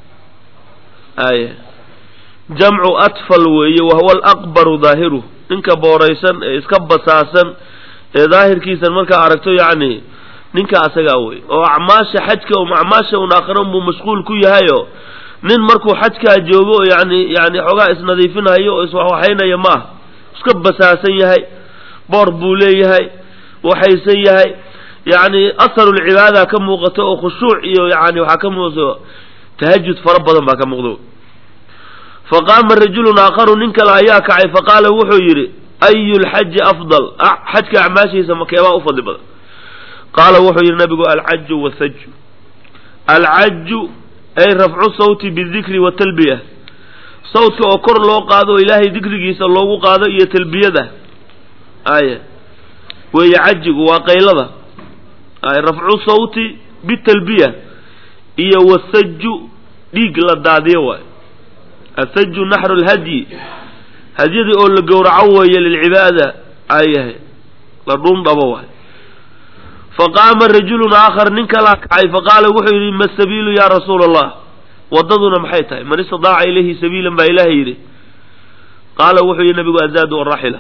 aye jamcu atfal weeye wahuwa alaqbaru daahiruh ninka booraysan ee iska basaasan ee daahirkiisan markaa aragto yacni ninka asagaa wey oo acmaasha xajka um acmaasha un aakhira unbuu mashquul ku yahayo nin markuu xajkaa joogo oo yani yani xoogaa isnadiifinayo oo iswaxwaxaynaya ma ah iska basaasan yahay boor buu leeyahay waxaysan yahay yacni asarulcibaada ka muuqato oo khushuuc iyo yani waxaa ka muuqato tahajud fara badan baa ka muuqdo faqaama rajulun aakharu nin kale ayaa kacay faqaala wuxuu yidhi ayu lxaji afdal xajka acmaashiisa makeebaa u fadli badan qaala wuxuu yidhi nabigu alcaju wathaju alcaju ay rafcu sawti bidikri watalbiya sawtka oo kor loo qaado oo ilaahay dikrigiisa loogu qaado iyo talbiyada aya weeye cajigu waa qaylada ay rafcu sawti bitalbiya iyo wathaju dhiig la daadiyo waay athaju naxru lhadyi hadyadii oo la gowraco weeye lilcibaada ayahay la dhuun dhabo waay faqaama rajulun aakhar nin kalaa kacay faqaala wuxuu yidhi ma sabiilu yaa rasuula allah waddaduna maxay tahay man istidaaca ilayhi sabiilan baa ilaahay yidhi qaala wuxuu yidhi nabigu azaadu waraxila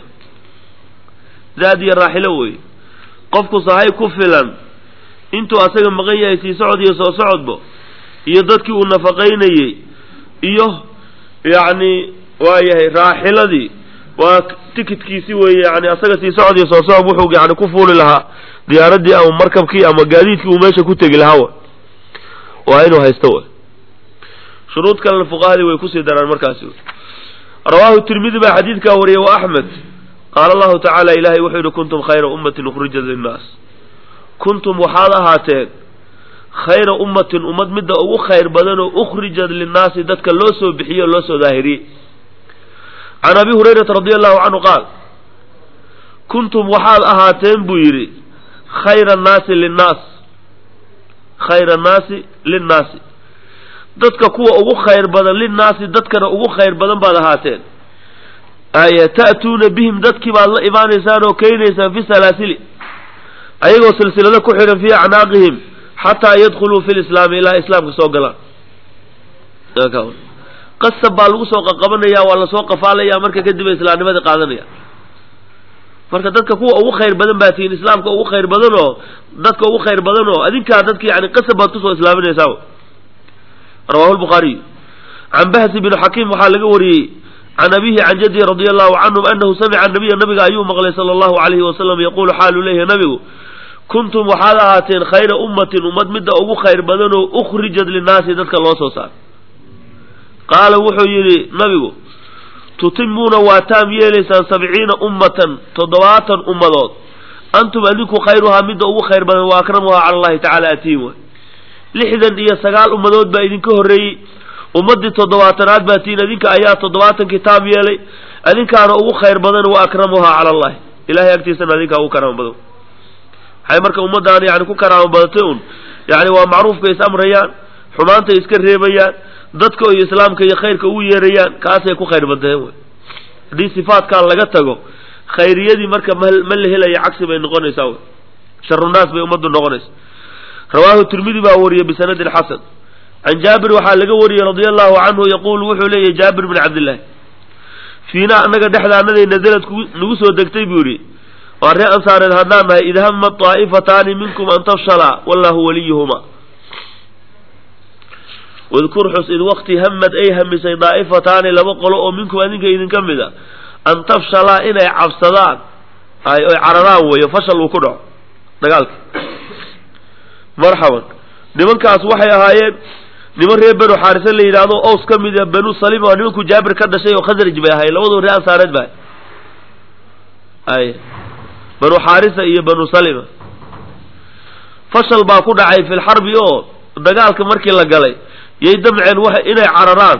zaad iyo raaxilo wey qofku sahay ku filan intuu asaga maqan yahay sii socod iyo soo socodbo iyo dadkii uu nafaqaynayey iyo yacni waayahay raaxiladii waa tikidkiisi weeye yani asaga sii socod iyo soo socod wuxuu yani ku fuuli lahaa diyaaradii ama markabkii ama gaadiidkii uu meesha ku tegi lahaa wa waa inuu haysto wa shuruud kalena fuqahadii way kusii daraan markaasi rawaahu tirmidi baa xadiidkaa wariyay wa axmed qaala allahu tacaala ilahay wuxuu yihi kuntum khayra ummatin ukhrijat linnaas kuntum waxaad ahaateen khayra ummatin ummad midda ugu khayr badan oo ukhrijat linnaasi dadka loo soo bixiyey oo loo soo daahiriyey can abi hurayrata radi allahu canhu qaal kuntum waxaad ahaateen buu yidhi khayra annaasi linnaas khayra annaasi linnaasi dadka kuwa ugu khayr badan linnaasi dadkana ugu khayr badan baad ahaateen aya ta'tuuna bihim dadkii baad la imaanaysaan oo keenaysaan fi salaasili ayagoo silsilado ku xidhan fii acnaaqihim xataa yadkhuluu fi lislaami ilaa islaamka soo galaan qasab baa lagu soo qaqabanaya waa lasoo qafaalaya marka kadib ay islaamnimadii qaadanaya marka dadka kuwa ugu khayr badan baa tihiin islaamka ugu khayr badan oo dadka ugu khayr badan oo adinkaa dadki yani qasab baad kusoo islaaminaysaa rawahu lbukhaariy can bahsi bn xakiim waxaa laga wariyey can abihi can jadihi radi allahu canhum anahu samica nabiya nabiga ayuu maqlay sala allahu alayhi wasalam yaqulu xaalu leeyahy nabigu kuntum waxaad ahaateen khayra ummatin ummad midda ugu khayr badan oo ukhrijat linnaasi dadka loo soo saar qaala wuxuu yidhi nabigu tutimuuna waa taam yeelaysaan sabciina ummatan toddobaatan ummadood antum adinku khayruhaa midda ugu khayr badan wa akramuhaa cala allahi tacala atiin way lixdan iyo sagaal ummadood baa idinka horreeyey ummaddii toddobaatanaad baa tiin adinka ayaa toddobaatankii taam yeelay adinkaana ugu khayr badan wa akramuhaa cala allahi ilahay agtiisana adinkaa ugu karaamo badan waxay marka ummaddaana yani ku karaamo badatay un yani waa macruufkay is amrayaan xumaantay iska reebayaan dadka iyo islaamka iyo khayrka ugu yeerayaan kaasay ku khayr badeen wey haddii sifaatkan laga tago khayriyadii marka ma ma la helaya cagsi bay noqonaysaa wey sharunaas bay ummaddu noqonaysa rawaahu tirmidi baa wariyey bisanadin xasan can jaabir waxaa laga wariyey radia allahu canhu yaquulu wuxuu leeyahy jaabir bin cabdillahi fiina annaga dhexdaanaday nazalad nagu soo degtay buu yidhi waa ree ansaareed haddaan nahay id hama taa'ifataani minkum an tafshala wallahu waliyuhuma wadkur xus id waqti hamad ay hamisay daa'ifataani laba qolo oo minkum adinka idinka mid a an tafshalaa inay cabsadaan ay oy cararaan weeyo fashal uu ku dhaco dagaalka marxaban nimankaas waxay ahaayeen niman reer banu xaarisa la yidhaahdo ows ka mid a banu salima oo nimanku jaabir ka dhashay oo khasraj bay ahayen labadoo reer ansaareed ba ay banu xaarisa iyo banu salima fashal baa ku dhacay fi lxarbi oo dagaalka markii la galay yay damceen wa inay cararaan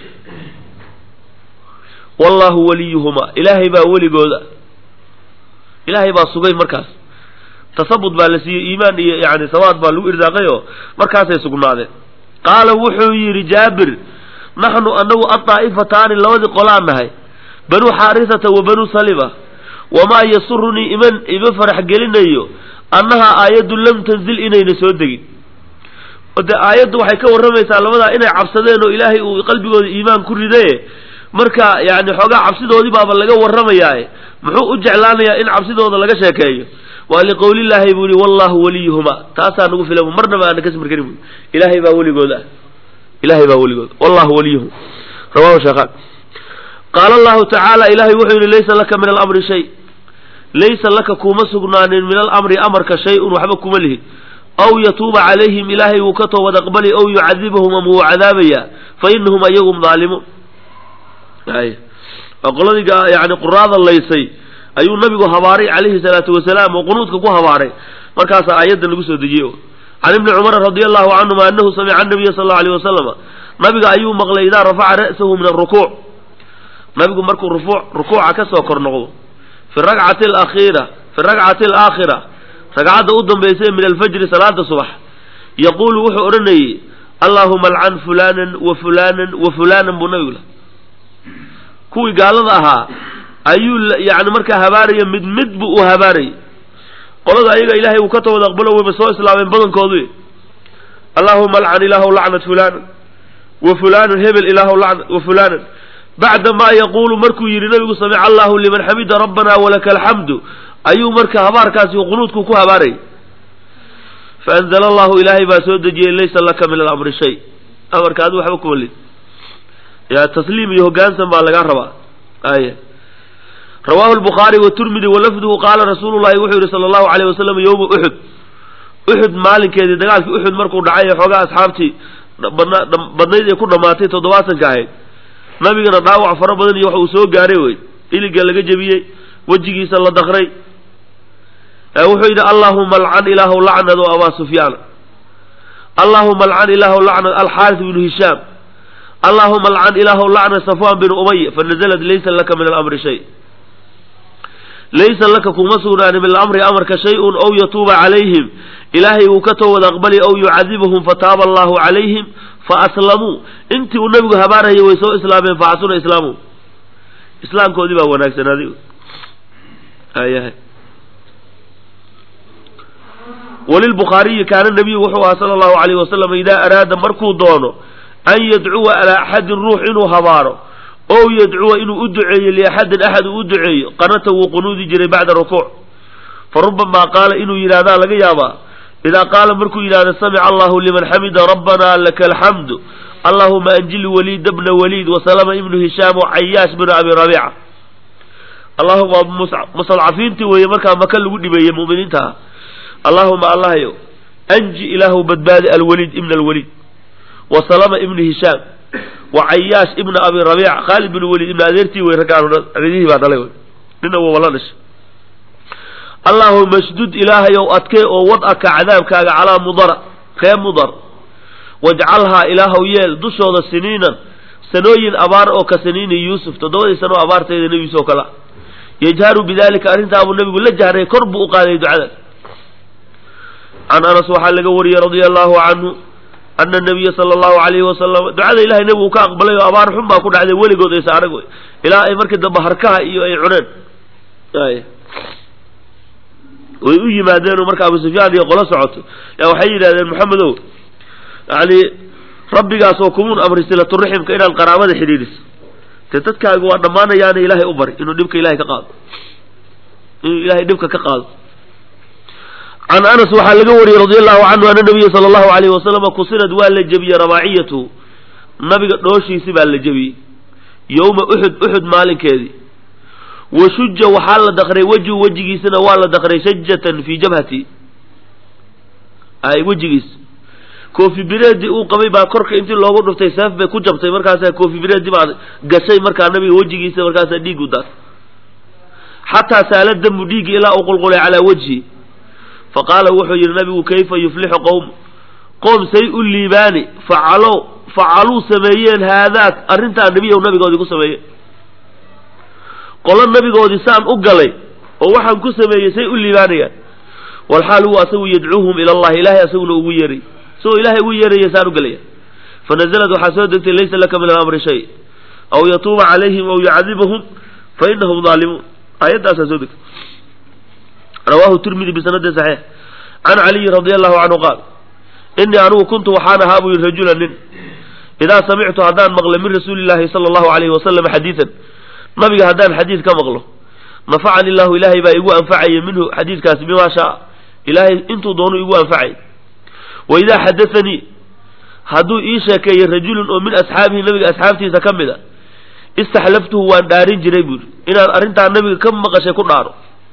wallahu waliyuhuma ilaahay baa weligooda ilaahay baa sugay markaas tasabut baa la siiyey iimaan iyo yani sawaad baa lagu irsaaqay oo markaasay sugnaadeen qaala wuxuu yidhi jaabir naxnu anagu addaa'ifataani labadii qolaan nahay banuu xaarisata wa banuu salima wamaa yasurunii iman ima farax gelinayo annahaa aayaddu lam tanzil inayna soo degin de aayaddu waxay ka warramaysaa labadaa inay cabsadeen oo ilaahay uu qalbigooda iimaan ku ridaye marka yani xoogaa cabsidoodii baaba laga warramayaaye muxuu u jeclaanayaa in cabsidooda laga sheekeeyo waa liqowlillaahi buu yihi wallahu waliyuhuma taasaa nagu filan marnaba aana kasmir karin bu ilaahay baa weligooda ilahay baa weligooda wallahu waliyuhum rawahu sheekhaan qaala allahu tacaala ilahay wuxuu yihi laysa laka min alamri shay laysa laka kuma sugnaanin min alamri amarka shay-un waxba kuma lihi aw yatuuba calayhim ilaahay wuu ka toobad aqbali aw yucadibahum ama wuu cadaabayaa fa inahum ayagum daalimuun ay waa qoladii yani quraada laysay ayuu nabigu habaaray calayhi salaatu wasalaam oo qunuudka ku habaaray markaasaa aayaddan lagu soo dejiyey can ibni cumara radi allahu canhuma anahu samica anabiya sal allau alayh wasalama nabiga ayuu maqlay idaa rafaca ra'sahu min arukuuc nabigu markuu rufuuc rukuuca ka soo kor noqdo fi rakcati alakhiira fi rakcati alaakhira ragcadda u dambaysa min alfajri salaada subax yaquulu wuxuu odhanayey allaahuma alcan fulanan wa fulanan wa fulanan buu nabigu lah kuwii gaalada ahaa ayuu yani markaa habaaraya mid mid buu u habaarayay qolada ayaga ilaahay uu ka tawad aqbalo wayba soo islaameen badankoodu allaahuma alcan ilaahu lacnat fulanan wa fulanan hebel ilaahu lacnat wa fulanan bacda maa yaquulu markuu yidhi nabigu samica allahu liman xamida rabbana walaka alxamdu ayuu marka habaarkaasi qunuudku ku habaarayay faanzala allahu ilaahay baa soo dejiyey laysa laka min alamri shay amarka adu waxba kuma lid ya tasliim iyo hogaansan baa lagaa rabaa ay rawahu lbukhaari waturmidi walafduhu qaala rasuulu llahi wuxuu yihi sala allahu alayh wasalam yowma uxud uxud maalinkeedii dagaalkii uxud markuu dhacay ee xoogaa asxaabtii badnayd ee ku dhammaatay toddobaatanka ahayd nabigana dhaawac fara badan iyo wax uu soo gaaray wey iliga laga jebiyey wejigiisa la dakray wuxuu yidhi allahuma alcan ilaahu lacnad o abaa sufyaana allahuma alcan ilaahu lacnad alxaaris bnu hishaam allahuma alcan ilaahu lacnad safwan binu umaya fanaزlat laysa laka min alamri shay laysa laka kuma sugnaani min alamri amarka shay-un ow yatuuba calayhim ilaahay uu ka toowad aqbali ow yucadibahum fataaba allahu calayhim faaslamuu intii uu nabigu habaarayay way soo islaameen faxasuna islaamu islaamkoodii baa wanaagsanaaday ayahay walilbukhaariyi kaana nabiyu wuxuu ahaa sala allahu alayh wasalam idaa araada markuu doono an yadcuwa alaa axadin ruux inuu habaaro ow yadcuwa inuu u duceeyo liaxadin axad uu u duceeyo qanata wuu qunuudi jiray bacda rukuuc fa rubamaa qaala inuu yidhahdaa laga yaabaa idaa qaala markuu yidhahdo samica allahu liman xamida rabbana laka alxamdu allahuma anjil waliid bna waliid wasalama ibnu hishaam wacayaash bnu abi rabiica allahuma mustadcafiintii weeye markaa maka lagu dhibeeyey mu'miniinta ah allahuma allahyo anji ilaahu badbaadi alwaliid ibna alwaliid wasalama ibnu hishaam wacayaash ibna abi rabiica khaalid bnu waliid ibna adeertii wey raggaanadihii baa dhalay nina waa la dhashay allaahuma shdud ilaahayow adkee oo wad'aka cadaabkaaga calaa mudara ree mudar wajcalhaa ilaahow yeel dushooda siniinan sanooyin abaar oo ka saniini yuusuf toddobadii sanoo abaartayda nebigiis oo kale yajharu bidalika arrintaabuu nebigu la jahray kor buu u qaaday ducada can anas waxaa laga wariyey radia allahu canhu ana nabiya sala allahu alayhi wasalam ducada ilahay nebigu ka aqbalay oo abaar xun baa ku dhacday weligood aysa arag wey ilaa ay markii dambe harkaha iyo ay cuneen way u yimaadeen oo marka abu sufyaan iyo qolo socoto yaa waxay yidhahdeen maxamedow yani rabbigaas oo kumuun amri silaturaximka inaad qaraabada xidhiidhiso dee dadkaagu waa dhammaanayaana ilaahay u bari inuu dhibka ilahay ka qaado inuu ilahay dhibka ka qaado can anas waxaa laga wariyey radi allahu canhu ana nabiya sala allahu alayhi wasalama kusinad waa la jebiyey rabaaciyatu nabiga dhooshiisi baa la jebiyey yowma uxud uxud maalinkeedii wa shuja waxaa la daqray wejhu wejigiisana waa la daqray shajatan fii jabhati ay wejigiis koofi bireedi uu qabay baa korka intii loogu dhuftay seef bay ku jabtay markaasaa koofi bireedi baa gashay markaa nabiga wejigiisa markaasaa dhiigu daas xataa saala damu dhiigi ilaa uu qulqulay calaa wejhi fa qaala wuxuu yidhi nabigu kayfa yuflixu qowm qoom say u liibaani facalo facaluu sameeyeen haadaak arrintaa nebiyow nabigoodii ku sameeyeen qolo nabigoodii saan u galay oo waxaan ku sameeyey say u liibaanayaan walxaal huwa asagu yadcuuhum ila allahi ilahay asaguna ugu yeeray isagoo ilaahay ugu yeeraya saan u galaya fanazalad waxaa soo degtay laysa laka min alamri shay aw yatuuba calayhim aw yucadibahum fa inahum daalimuun aayaddaasaa soo degtay rawaahu tirmidi bisanadin saxiix can caliyin radi allahu canhu qaal inii anigu kuntu waxaan ahaa buu yihi rajula nin idaa samictu haddaan maqlo min rasuuli llahi sala allahu alayhi wasalam xadiidan nabiga haddaan xadiid ka maqlo nafacani illahu ilaahay baa igu anfacaya minhu xadiidkaasi bimaa shaa ilaahay intuu doonu igu anfacay wa idaa xadaanii hadduu ii sheekeeyey rajulun oo min asxaabihi nabiga asxaabtiisa ka mid a istaxlaftuhu waan dhaarin jiray buuri inaan arrintaa nabiga ka maqashay ku dhaaro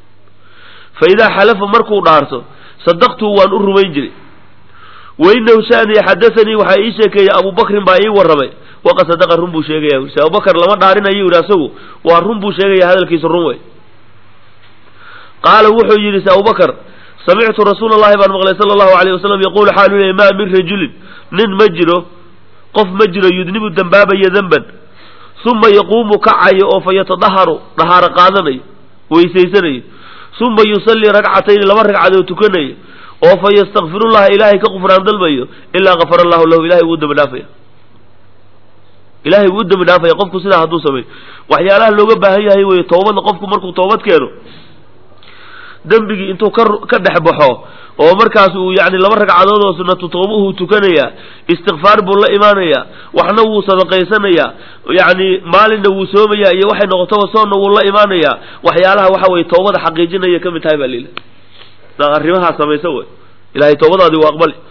fa idaa xalafa markuu dhaarto sadaqtuhu waan u rumayn jiray wa inahu shaniya xadaanii waxaa ii sheekeeyey abubakrin baa ii warramay waqad sadaqa run buu sheegaya se abubakar lama dhaarinayo yidhi asagu waa run buu sheegaya hadalkiisu run wey qaala wuxuu yidhi se abubakar samictu rasuula allahi baan maqlay sala allahu alayh wasalam yaquulu xaalu leey maa min rajulin nin ma jiro qof ma jiro yudnibu dambaabaya denban uma yaquumu kacayo oo fa yatadaharu dhahaaro qaadanayo weysaysanayo uma yusallii ragcatayni laba ragcadood tukanayo oo fa yastakfirullaha ilaahay ka qufraan dalbayo ilaa kafara allahu lahu ilahay wuu dambi dhaafaya ilahay wuu dambi dhaafaya qofku sidaa hadduu sameeyo waxyaalaha looga baahan yahay wey toobadna qofku markuu toobad keeno dembigii intuu ka ka dhex baxo oo markaas uu yani laba ragcadood oo sunatu toobuhu tukanayaa istikfaar buu la imaanayaa waxna wuu sadaqaysanayaa yani maalinna wuu soomayaa iyo waxay noqotaba soonna wuu la imaanayaa waxyaalaha waxa weye toobada xaqiijinaya ka mid tahay baa lila arrimahaa samaysa wey ilahay toobadaadii waa aqbali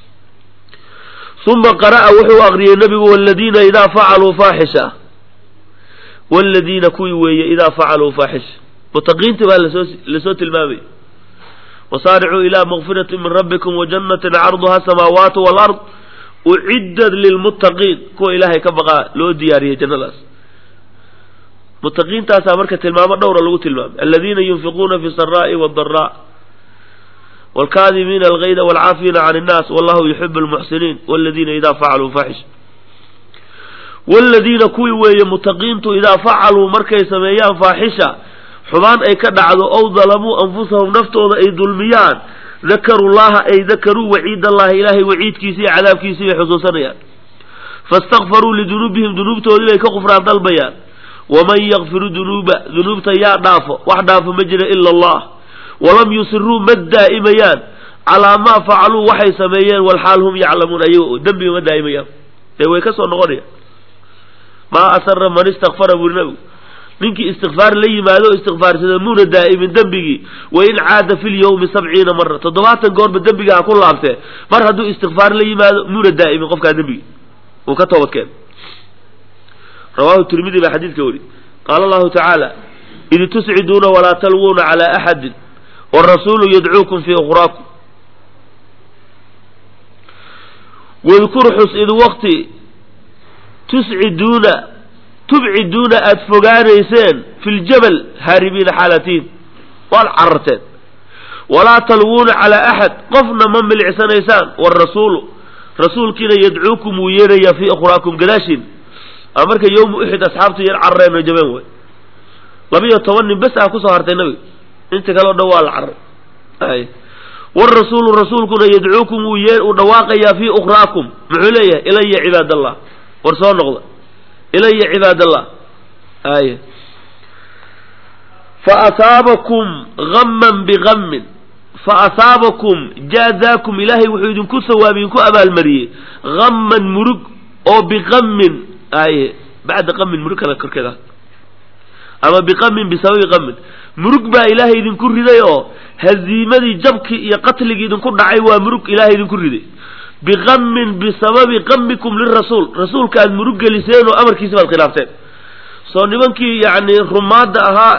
uma qara'a wuxuu aqriyey nabigu waladiina idaa facaluu faaxisha waladiina kuwii weeye idaa facaluu faaxisha mutaqiinta baa lasoo lasoo tilmaamay wasaaricuu ilaa makfirati min rabbikum wajannatin carduha asamaawaatu walard uciddat lilmuttaqiin kuwa ilaahay ka baqaa loo diyaariyey jannadaas mutaqiintaasaa marka tilmaamo dhowra lagu tilmaamay aladiina yunfiquuna fi saraa'i wadaraa wاlkaadimiina algayda wاlcaafiina can الnaas wallahu yuxib اlmuxsiniin wاladiina idaa facaluu faaxisha wاladiina kuwii weeye mutaqiintu idaa facaluu markay sameeyaan faaxisha xubaan ay ka dhacdo ow dalamuu anfusahum naftooda ay dulmiyaan dakaruu llaha ay dakaruu waciid allahi ilaahay waciidkiisi iyo cadaabkiisii bay xusuusanayaan faاstakfaruu lidunuubihim dunuubtoodii bay ka qufraan dalbayaan waman yakfiru dunuuba dunuubta yaa dhaafo wax dhaafo ma jira ila allah walam yusiruu ma daa'imayaan calaa maa facaluu waxay sameeyeen walxaal hum yaclamuun ayago dembiga ma daa'imayaan ee way ka soo noqonayaan maa asara man istakfara buuri nabigu ninkii istikfaar la yimaado o istikfaarsada muuna daa'imin dembigii wain caada fi lyawmi sabciina mara toddobaatan goorba dembiga ha ku laabtee mar hadduu istikfaar la yimaado muuna daa'imin qofkaa dembigii uu ka toobadkeen rawahu tirmidi baa xadiidka weri qaala allahu tacaala id tusciduuna walaa talwuuna calaa axadin wrasuulu yadcuukum fii ukraakum wadkur xus id waqti tusciduuna tubciduuna aada fogaanayseen fi ljabal haaribiina xaalatiin waad cararteen walaa talwuuna calaa axad qofna ma milicsanaysaan warasuulu rasuulkiina yadcuukum wuu yeerayaa fii ukhraakum gadaashiin a marka yowma uxid asxaabtu yar carareen oo jabeen way labiyo toban nin bes ah kusoo hartay nabiga inta kale o dhan waa la caray warasuulu rasuulkuna yadcuukum wuu yee uu dhawaaqayaa fii ukhraakum muxuu leeyahay ilaya cibaad allah war soo noqda ilaya cibaad allah ay faasaabakum gamman bigammin faasaabakum jaazaakum ilaahay wuxuu idinku sawaab idinku abaalmariyey gamman murug oo biqammin ay bacda qamin murug kale korkeeda ama biqamin bisababi qamin murug baa ilaahay idinku riday oo haziimadii jabkii iyo qatligii idinku dhacay waa murug ilaahay idinku riday biqamin bisababi qamikum lirasuul rasuulka aad murug geliseen oo amarkiisa baad khilaafteen soo nimankii yacni rumaadda ahaa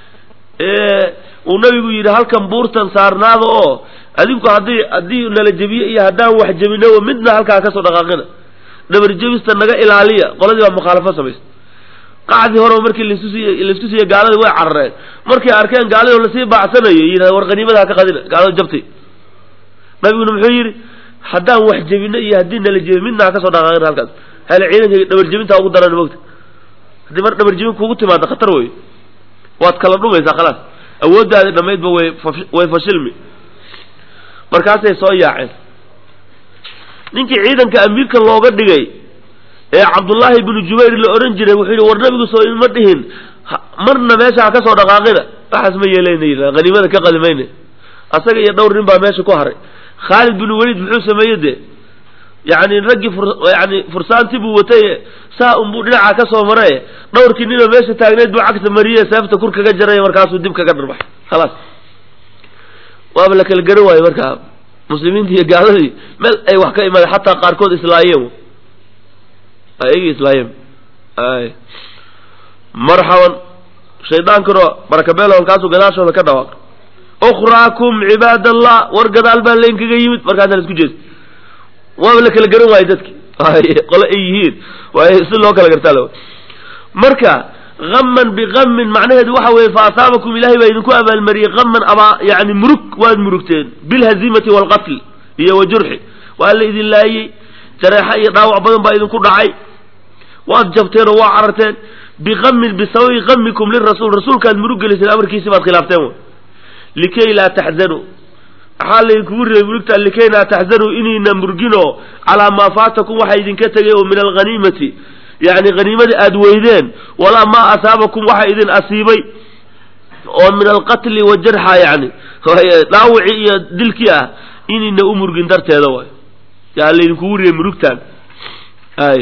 ee uu nabigu yidhi halkan buurtan saarnaada oo adinku haddii haddii nala jebiye iyo haddaan wax jebino midna halkaa kasoo dhaqaaqina dhabar jebista naga ilaaliya qoladii baa mukhaalafo samaysa qacdii hore markii laisku siiye gaaladii way carareen markay arkeen gaaladii oo lasii baacsanayo yidhahda war qaniimada ha ka qadina gaalada jabtay nabiguna muxuu yidhi haddaan wax jebino iyo haddii nala jebiy midna ha kasoo dhaqaaqina halkaas hele ciidanka dhabar jebinta ugu daran mogta haddii mar dhabar jebin kugu timaada khatar wey waad kala dhumaysaa khalaas awooddaadi dhammaydba way way fashilmi markaasay soo yaaceen ninkii ciidanka amiirka looga dhigay ee cabdullaahi binu jubayr la odhan jiray wuxuu yidhi war nabigu soo ima dhihin marna meesha ha ka soo dhaqaaqina waxaas ma yeelayna haniimada ka qadimayna asaga iyo dhowr nin baa meesha ku haray khaalid binu weliid muxuu sameeyey dee yacni raggii yani fursaantii buu watay saa unbuu dhinaca ka soo maray dhowrkii ninoo meesha taagneyd buu cagta mariye seefta kur kaga jaray markaasuu dib kaga dharbaxay khalaas waaba la kala garan waayo markaa muslimiintii iyo gaaladii meel ay wax ka imaadeen xataa qaarkood islaayeen ayagii islaayeen ay marxaban shaydaankuna barakabeel halkaasuu gadaashooda ka dhawaaq ukhraakum cibaad allah war gadaal baa laynkaga yimid markaasaan isku jeed waaba la kala garan waayo dadki qole ay yihiin waay si loo kala gartaa marka aman biamin macnaheedu waxa weeye fa asaabakum ilahay baa idinku abaalmariyey aman abaa yani murug waad murugteen bilhazimati waalqatl iyo wa jurxi waa la idin laayey jareexa iyo dhaawac badan baa idinku dhacay waad jabteen oo waa cararteen biamin bisababi qamikum lirasuul rasuulkaad murug geliseen amarkiisi baad khilaafteen wy likay laa taxzanuu maxaa laydinkugu reebay murugta likay laa taxzanuu inayna murginoo calaa maa faatakum waxa idinka tegay oo min alghaniimati yani haniimadii aada weydeen walaa maa asaabakum waxa idin asiibay oo min alqatli wajarxa yani dhaawicii iyo dilkii ah inayna u murgin darteeda waay yaa laydinkugu reebay murugtaan ay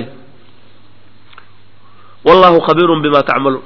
wallahu khabiirun bima tacmaluun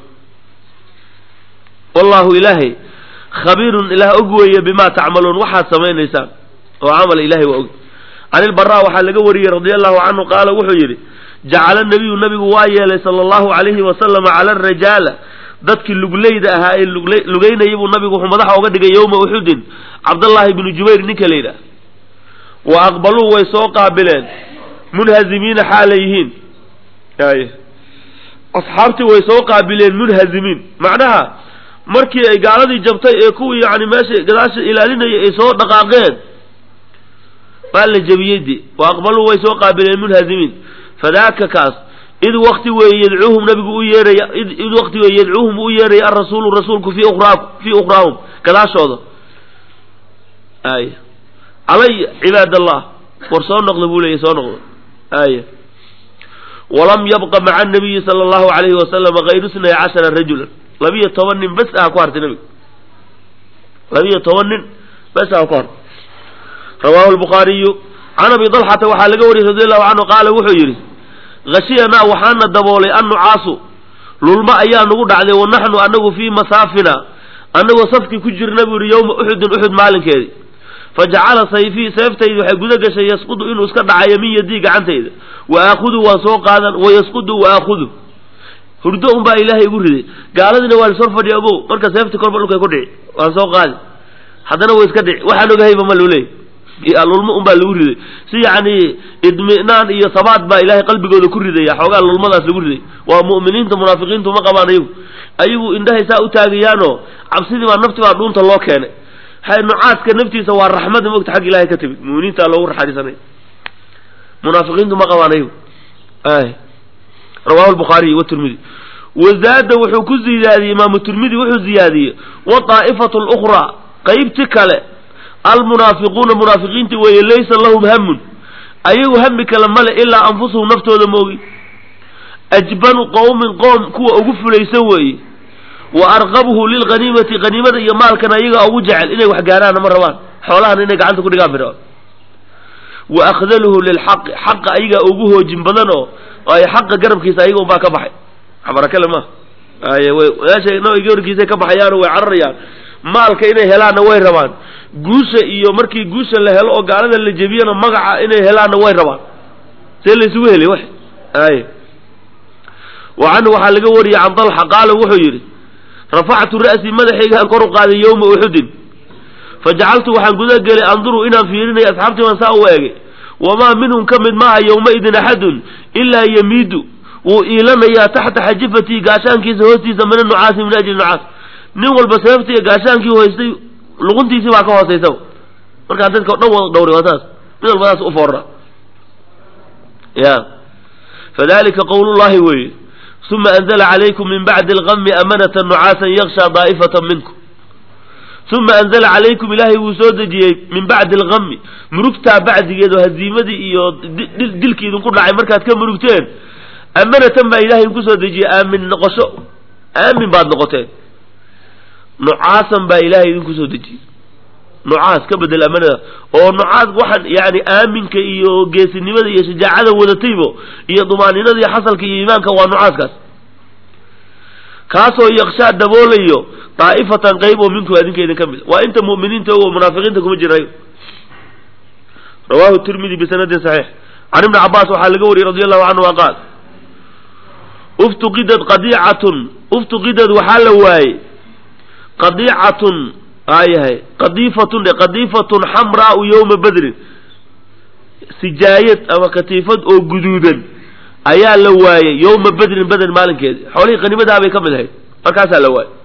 wallahu ilaahay khabiirun ilaah og weeye bima tacmaluun waxaad samaynaysaan oo camal ilahay waa og can ilbaraa waxaa laga wariyey radia allahu canhu qaala wuxuu yidhi jacala nabiyu nabigu waa yeelay sala allahu alayhi wasalama cala arajaala dadkii lugleyda ahaa ee lugeynayay buu nabigu wuxuu madaxa oga dhigay yowma uxudin cabdallaahi binu jubayr ninka la yidhaah wa aqbaluu way soo qaabileen munhazimiina xaalay yihiin ay asxaabtii way soo qaabileen munhazimiin macnaha markii ay gaaladii jabtay ee kuwii yani meesha gadaasha ilaalinayay ay soo dhaqaaqeen waa la jebiyey de wa aqbaluu way soo qaabileen munhazimiin fadaaka kaas id wakti weeye yadcuuhum nabigu u yeeraya id wakti weeye yadcuuhum u yeeraya arasuulu rasuulku fii ukhraa fii ukhraahum gadaashooda ay calaya cibaad allah war soo noqda buu leeyay soo noqda ay walam yabqa maca nabiyi sala allahu alayhi wasalama hayru snay cashara rajulan labiyo toban nin bes aha ku hartay nabiga labiyo toban nin bes aha ku hartay rawahu lbukhaariyu can abi dalxata waxaa laga wariyey radi allahu canhu qaala wuxuu yidhi hashiyanaa waxaana daboolay annucaasu lulma ayaa nagu dhacday wa naxnu anagu fii masaafina annagoo safkii ku jirna buu yihi yowma uxudin uxud maalinkeedii fajacala sayfii seeftaydi waxay guda gashay yasqudu inuu iska dhacayo min yadii gacantayda wa aakhudu waan soo qaadan wa yasqudu wa aakhudu hurdo un baa ilaahay igu riday gaaladiina waa lasor fadhiya ogow marka seefti korba dhulkay ku dhici waan soo qaadi haddana way iska dhici waxaan ogahayba ma loo leeyay lulmo un baa lagu riday si yacni idminaan iyo sabaat baa ilaahay qalbigooda ku ridaya xoogaa lulmadaas lagu riday waa mu'miniinta munaafiqiintu ma qabaan ayagu ayagu indhahay saa u taagayaanoo cabsidii baa nafti baa dhuunta loo keenay nucaaska naftiisa waa raxmada mogta xagga ilahay ka timid muminiinta loogu raxariisanay munaafiqiintu ma qabaan ayagu rawahu lbukhaariy watirmidi wazaada wuxuu ku ziyaadiyey imaamu tirmidi wuxuu ziyaadiyey wadaa'ifatu lukhraa qaybti kale almunaafiquuna munaafiqiinti weeye laysa lahum hamun ayagu hami kale male ilaa anfusuhum naftooda moogi ajbanu qowmin qoom kuwa ugu fulaysan weeye wa arqabuhu lilghaniimati haniimada iyo maalkana iyagaa ugu jecel inay wax gaaraana ma rabaan xoolahana inay gacanta ku dhigaan bira wa akhdaluhu lilxaqi xaqa ayagaa ugu hoojin badan oo ay xaqa garabkiisa ayaga unbaa ka baxay barakale ma ay meesha nabiga warkiisay ka baxayaano way cararayaan maalka inay helaanna way rabaan guusha iyo markii guusha la helo oo gaalada la jebiyana magaca inay helaanna way rabaan see laysugu helay wax ay wa canhu waxaa laga wariyey can dalxa qaala wuxuu yidhi rafactu ra'sii madaxaygaan kor u qaaday yowma uxudin fajacaltu waxaan guda gelay anduru inaan fiirinay asxaabtii baan saa u eegay wamaa minhum ka mid maaha yowmaidin axadun ilaa yamiidu wuu iilanayaa taxta xajifatii gaashaankiisa hoostiisa mina nucaasi min ajli nucaas nin walba sababtii gaashaankii hoystay luquntiisii baa ka hoosaysaba markaa dadka o dhan wada dhowray waa saas mid walba saas u foorra ya fadalika qowlullahi weeye uma anzla calaykum min bacdi algami amanata nucaasan yakshaa daa'ifata minkum uma anzala calaykum ilaahay wuu soo dejiyey min bacdi algami murugtaa bacdigeedo haziimadii iyo dilkii idinku dhacay markaad ka murugteen amanatan baa ilahay idinku soo dejiyey aamin noqosho aamin baad noqoteen nucaasan baa ilahay idinku soo dejiyey nucaas ka bedel amanada oo nucaas waxaan yani aaminka iyo geesinimada iyo shajaacada wadataybo iyo dumaaninada iyo xasalka iyo iimaanka waa nucaaskaas kaasoo yakshaa daboolayo daa'ifatan qayb oo minku adinka idin ka mid waa inta mu'miniinta o munaafiqiinta kuma jirayo rawahu tirmidi bisanadin saxiix can ibni cabaas waxaa laga wariyey radi allahu canhu qaal uftuqidad qadiicatun uftuqidad waxaa la waayey qadiicatun aayahay qadiifatun dhe qadiifatun xamraau yowma badrin sijaayad ama katiifad oo guduudan ayaa la waayey yowma badrin beder maalinkeedi xoolihii qanimadaa bay ka mid ahayd markaasaa la waayey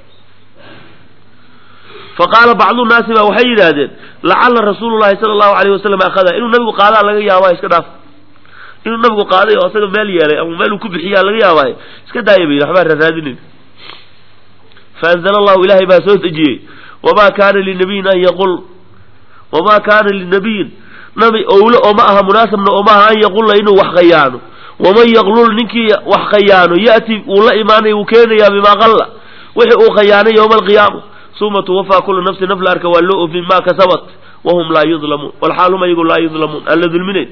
fa qaala bacdu naasi baa waxay yidhaahdeen lacala rasuulu llahi sala allahu alayh wasalam akhada inuu nabigu qaadaa laga yaabaa iska dhaaf inuu nabigu qaaday oo isaga meel yeelay ama meel uu ku bixiyaa laga yaabaayo iska daaya bay waxbaa raaraadinin faanzala allahu ilaahay baa soo dejiyey wamaa kaana linabiyin an yaqul wamaa kaana linabiyin nabi owle ooma aha munaasabna ooma aha an yaqulla inuu wax khayaano waman yaqlul ninkii wax khayaano ya'ti wuu la imaanaya wuu keenayaa bimaa qalla wixii uu khayaanay yowma alqiyaama suma tuwafaa kulu nafsi naf la arka waa loo ofin maa kasabat wahum laa yudlamuun walxaal hum ayagu laa yudlamuun aan la dulminayn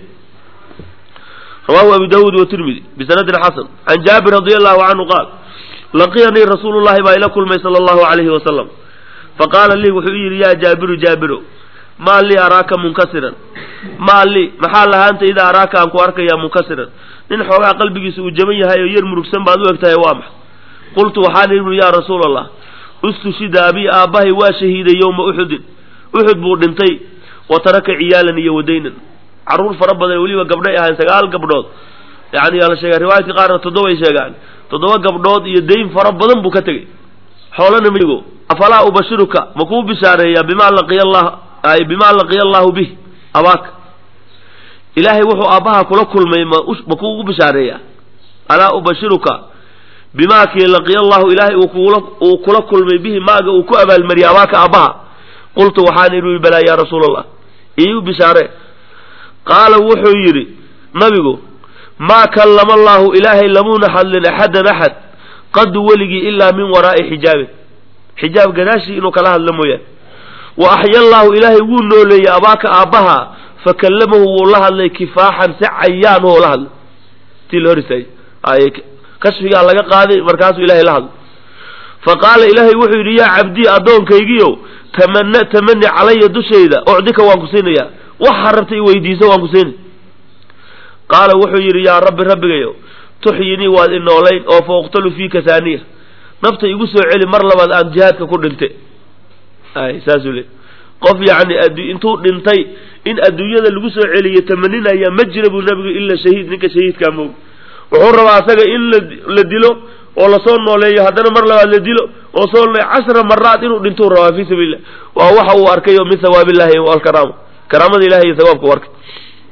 rawahu abu dawuud watirmidi bisanadin xasan can jaabir radi allahu canhu qaal laqiyanii rasuulu llahi baa ila kulmay sala allahu alayhi wasalam faqaala lii wuxuu yidhi yaa jaabiru jaabiro maa lii araaka munkasiran maa lii maxaa lahaanta idaa araaka aan ku arkayaa munkasiran nin xoogaa qalbigiisa uu jaban yahay oo yar murugsan baad u eg tahay waa maxa qultu waxaan idhi yaa rasuula allah ustushida abii aabbahay waa shahiiday yowma uxudin uxud buu dhintay wa taraka ciyaalan iyo wadaynan carruur fara badan weliba gabdhay ahayn sagaal gabdhood yani yaa la sheega riwaayadka qaarna toddobay sheegaan toddoba gabdhood iyo dayn fara badan buu ka tegey xoolana migo afalaa ubashiruka ma kuu bishaareeyaa bimaa laqiya allah ay bimaa laqiya allahu bih abaaka ilaahay wuxuu aabbaha kula kulmay ma ma kuugu bishaareeyaa alaa ubashiruka bimaa kii laqiya allahu ilaahay uu kula uu kula kulmay bihi maaga uu ku abaalmariyay abaaka aabbaha qultu waxaan idhi balaa yaa rasuula allah iigu bishaare qaala wuxuu yidhi nabigu maa kallama allahu ilaahay lamuuna hadlin axadan axad qadu weligii ilaa min waraa'i xijaabin xijaab gadaashii inuu kala hadlo mooyaane wa axya allaahu ilaahay wuu nooleeyey abaaka aabbaha fa kallamahu wuu la hadlay kifaaxan si cayaan oo la hadlay tii la hor istaagay kashfigaa laga qaaday markaasuu ilahay la hadlay fa qaala ilaahay wuxuu yidhi yaa cabdii addoonkaygiiow tamana tamani calaya dushayda ucdika waan ku siinayaa waxa rabta i weydiiso waan ku siinay qaala wuxuu yidhi yaa rabbi rabbigayow tuxyinii waad i noolayn oo fa uqtalu fiika saaniya nafta igu soo celi mar labaad aan jihaadka ku dhinte ay saasuu le qof yacni addu intuu dhintay in adduunyada lagu soo celiyo tamaninaya ma jira buu nabigu ila shahiid ninka shahiidkaa moog wuxuu rabaa asaga in la la dilo oo lasoo nooleeyo haddana mar labaad la dilo oo soo cashra maraad inuu dhintuu rabaa fii sabiilillah waa waxa uu arkay oo min hawaabillahi alkaraama karaamada ilahay iyo hawaabka u arkay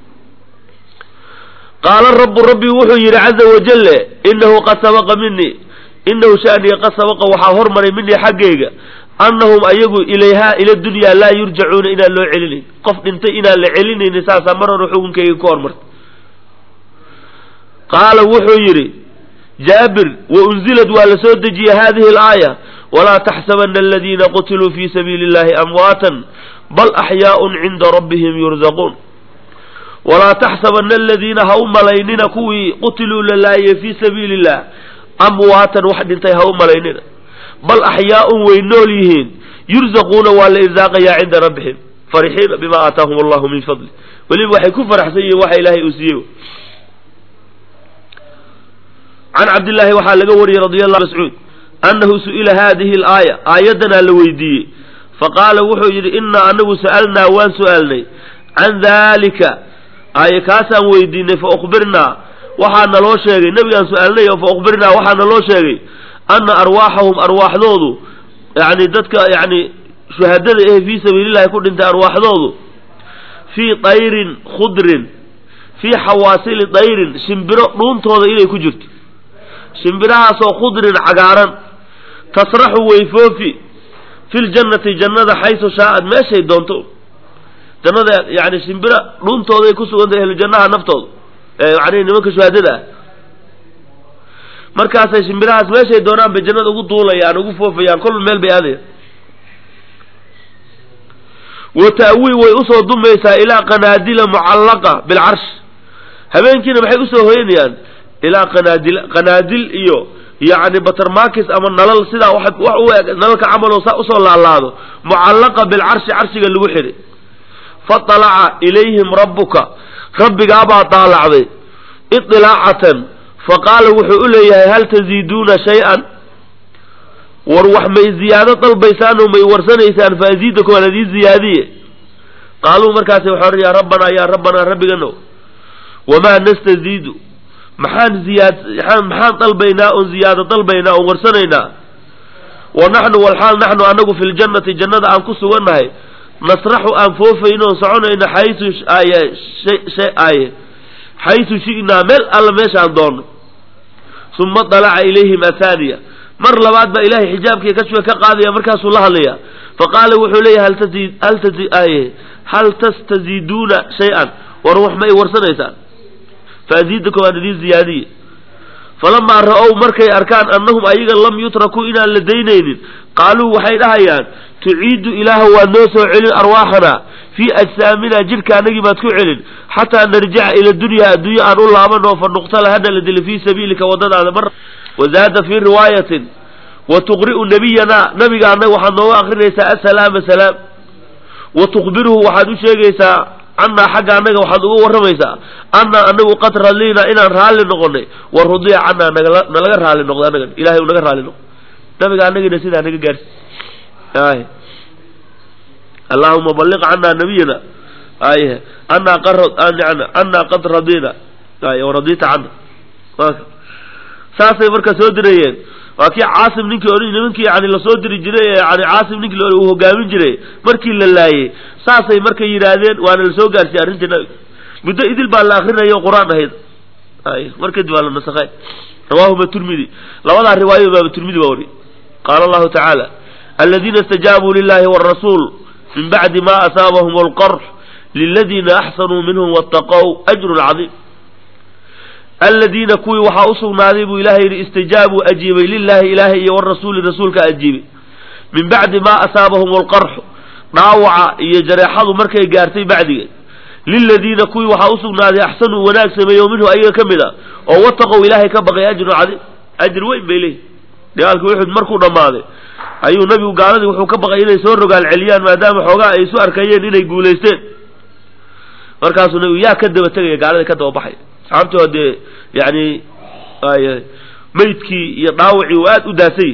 qaala rabu rabbi wuxuu yidhi caza wajale inahu qad sabaqa minii inahu shaniya qad sabaqa waxaa hormaray minii xaggayga annahum ayagu ilayhaa ila dunyaa laa yurjacuuna inaan loo celinayn qof dhintay inaan la celinaynin saasaa mar hore xukunkayga ku hormartay qaala wuxuu yidhi jaabir waunzilad waa la soo dejiyey hadihi alaaya walaa taxsabana aladiina qutiluu fi sabiili illahi amwaatan bal axyaaun cinda rabbihim yurzaquun walaa taxsabana aladiina ha u malaynina kuwii qutiluu la laayay fii sabiili illah amwaatan wax dhintay ha u malaynina bal axyaaun way nool yihiin yurzaquuna waa la irsaaqayaa cinda rabbihim farixiina bima aataahum allahu min fadli weliba waxay ku faraxsan yihiin waxa ilaahay uu siiyey can cabdillaahi waxaa laga wariyey radi allahu mascuud annahu su'ila haadihi alaaya aayaddanaa la weydiiyey faqaala wuxuu yidhi innaa anagu sa'alnaa waan su'aalnay can daalika aaye kaasaan weydiinay fa ukhbirnaa waxaa naloo sheegay nebigaan su-aalnay oo fa ukhbirnaa waxaa naloo sheegay anna arwaaxahum arwaaxdoodu yani dadka yani shuhadada ehe fii sabiilillahi ku dhintay arwaaxdoodu fii dayrin khudrin fii xawaasili dayrin shimbiro dhuuntooda inay ku jirto shimbirahaasoo khudrin cagaaran tasraxu wayfoofi fi ljannati jannada xaysu shaa'ad meeshay doonto jannada yani shimbiro dhuuntooday ku sugantay ahlujannaha naftooda yani nimanka shuhadada ah markaasay shimbirahaas meeshay doonaan bay jannada ugu duulayaan ugu foofayaan kol meel bay aadayaan wa ta'wii way usoo dumaysaa ilaa qanaadila mucallaqa bilcarsh habeenkiina maxay usoo hoyanayaan ilaa qanaadil qanaadil iyo yacni batermakis ama nalal sidaa wax wax u eg nalalka camaloo saa usoo laalaado mucallaqa bilcarshi carshiga lagu xidhay faطalaca ilayhim rabbuka rabbigaabaa daalacday iطilaacatan faqaala wuxuu u leeyahay hal taziiduuna shay-an war wax may ziyaado dalbaysaan oo may warsanaysaan faaziidakum aan idiin ziyaadiye qaaluu markaasi waxaa yaa rabbanaa yaa rabbanaa rabbigano wamaa nastaziidu maxaan ziyaad maxaan dalbaynaa oon ziyaado dalbaynaa oon warsanaynaa wa naxnu walxaal naxnu anagu fi ljannati jannada aan ku sugannahay nasraxu aan foofayno oon soconayna xaysu aye aye xaysu shi'naa meel alla meeshaan doonno uma dalaca ilayhim athaniya mar labaad baa ilahay xijaabkii kashfiga ka qaadaya markaasuu la hadlaya faqaala wuxuu leeyahay hal tazid hal tazi aye hal tastaziiduuna shay-an war wax ma ay warsanaysaan faaziidakum aan idiin ziyaadiye falamaa ra-ow markay arkaan annahum ayaga lam yutrakuu inaan la daynaynin qaaluu waxay dhahayaan tuciidu ilaahu waad noo soo celin arwaaxana fii ajsaamina jidhka anagii baad ku celin xataa narjica ila dunya adduunye aan u laabano fa nuqtala hana la dili fii sabiilika wadadaada mar wazaada fii riwaayatin wa tuqri'u nabiyana nabiga annaga waxaad nooga akrinaysaa asalaama salaam wa tukhbiruhu waxaad u sheegaysaa cannaa xagga annaga waxaad uga warramaysaa annaa anagu qad radliina inaan raalli noqonay wa rudiya cannaa nagala nalaga raalli noqdo annagan ilahay u naga raalli noqdo nabiga annagina sidaa naga gaarsi ay allahuma balliq cannaa nabiyana ay annaa qad annaa qad radina ay waradita canna saasay marka soo dirayeen waa kii caasim ninkii o nimankii yani lasoo diri jiray ee yani caasim ninkii uu hogaamin jiray markii la laayey saasay markay yidhaahdeen waana lasoo gaarsiiyey arrintii nabiga muddo idil baa la akrinayo qur-aan ahayd ay mar kadib waa la nasakhay rawaahuma turmidi labadaa riwaayo baaba turmidi baa wari qaala allahu tacaala aladiina istajaabuu lilahi wاrasuul min bacdi ma asaabahum alqarx liladiina axsanuu minhum waataqow ajru cadiim aladiina kuwii waxaa usugnaaday buu ilahay yidhi istajaabuu ajiibay lilahi ilaahay iyo warasuuli rasuulka ajiibay min bacdi maa asaabahum alqarxu dhaawaca iyo jareexadu markay gaartay bacdigeed liladiina kuwii waxaa usugnaaday axsanuu wanaag sameeyo minhu ayaga ka mid a oo wataqow ilaahay ka baqay ajrun cadiim ajir weyn bay leeyihi dagaalkii uxud markuu dhammaaday ayuu nabigu gaaladii wuxuu ka baqay inay soo rogaal celiyaan maadaama xoogaa ay isu arkayeen inay guulaysteen markaasuu nabigu yaa ka daba tegaya gaaladii ka daba baxay saxaabtii oo dee yani maydkii iyo dhaawacii uu aad u daasay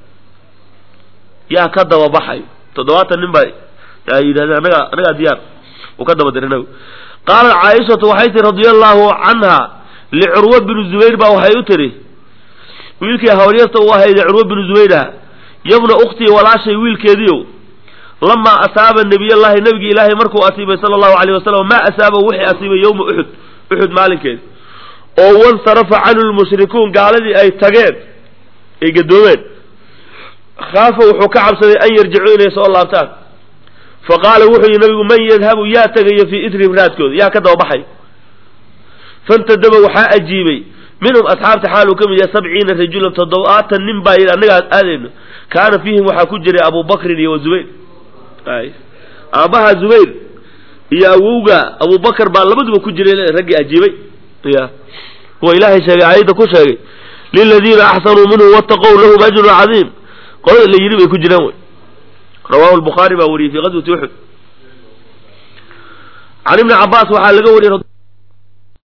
yaa ka daba baxay toddobaatan nin baa yidhahdeen anagaa anagaa diyaar uu ka daba diray nabigu qaalat caaishatu waxay tihi radia allahu canha licurwa binu zubayr baa waxay u tiri wiilkii hawryarta u ahaydee curwa binu zubayraha yabna ukhtii walaashay wiilkeediiow lamaa asaaba nabiyallahi nabigii ilaahay markuu asiibay sala allahu alayh wasalam maa asaaba wixii asiibay yowma uxud uxud maalinkeed oo wansarafa canhu lmushrikuun gaaladii ay tageen ay gadoomeen khaafa wuxuu ka cabsaday an yarjicuu inay soo laabtaan fa qaala wuxuu yihi nabigu man yadhabu yaa tegaya fii itrihim raadkooda yaa ka dababaxay fantadaba waxaa ajiibay minhum asxaabta xaal uu ka mid yahay sabciina rajulan toddobaatan nin baa yidhi annagaa aadayno kaana fiihim waxaa ku jiray abu bakrin iyo wa zubayr ay aabbaha zubayr iyo awowga abubakar baa labaduba ku jiray raggii ajiibay ya kuwa ilaahay sheegay aayadda ku sheegay liladiina axsanuu minhum wataqow lahum ajrun cadiim qolada la yidhi bay ku jiraan wey rawahu lbukhaari baa wariyey fi qaswati uxud can ibni cabaas waxaa laga wariyey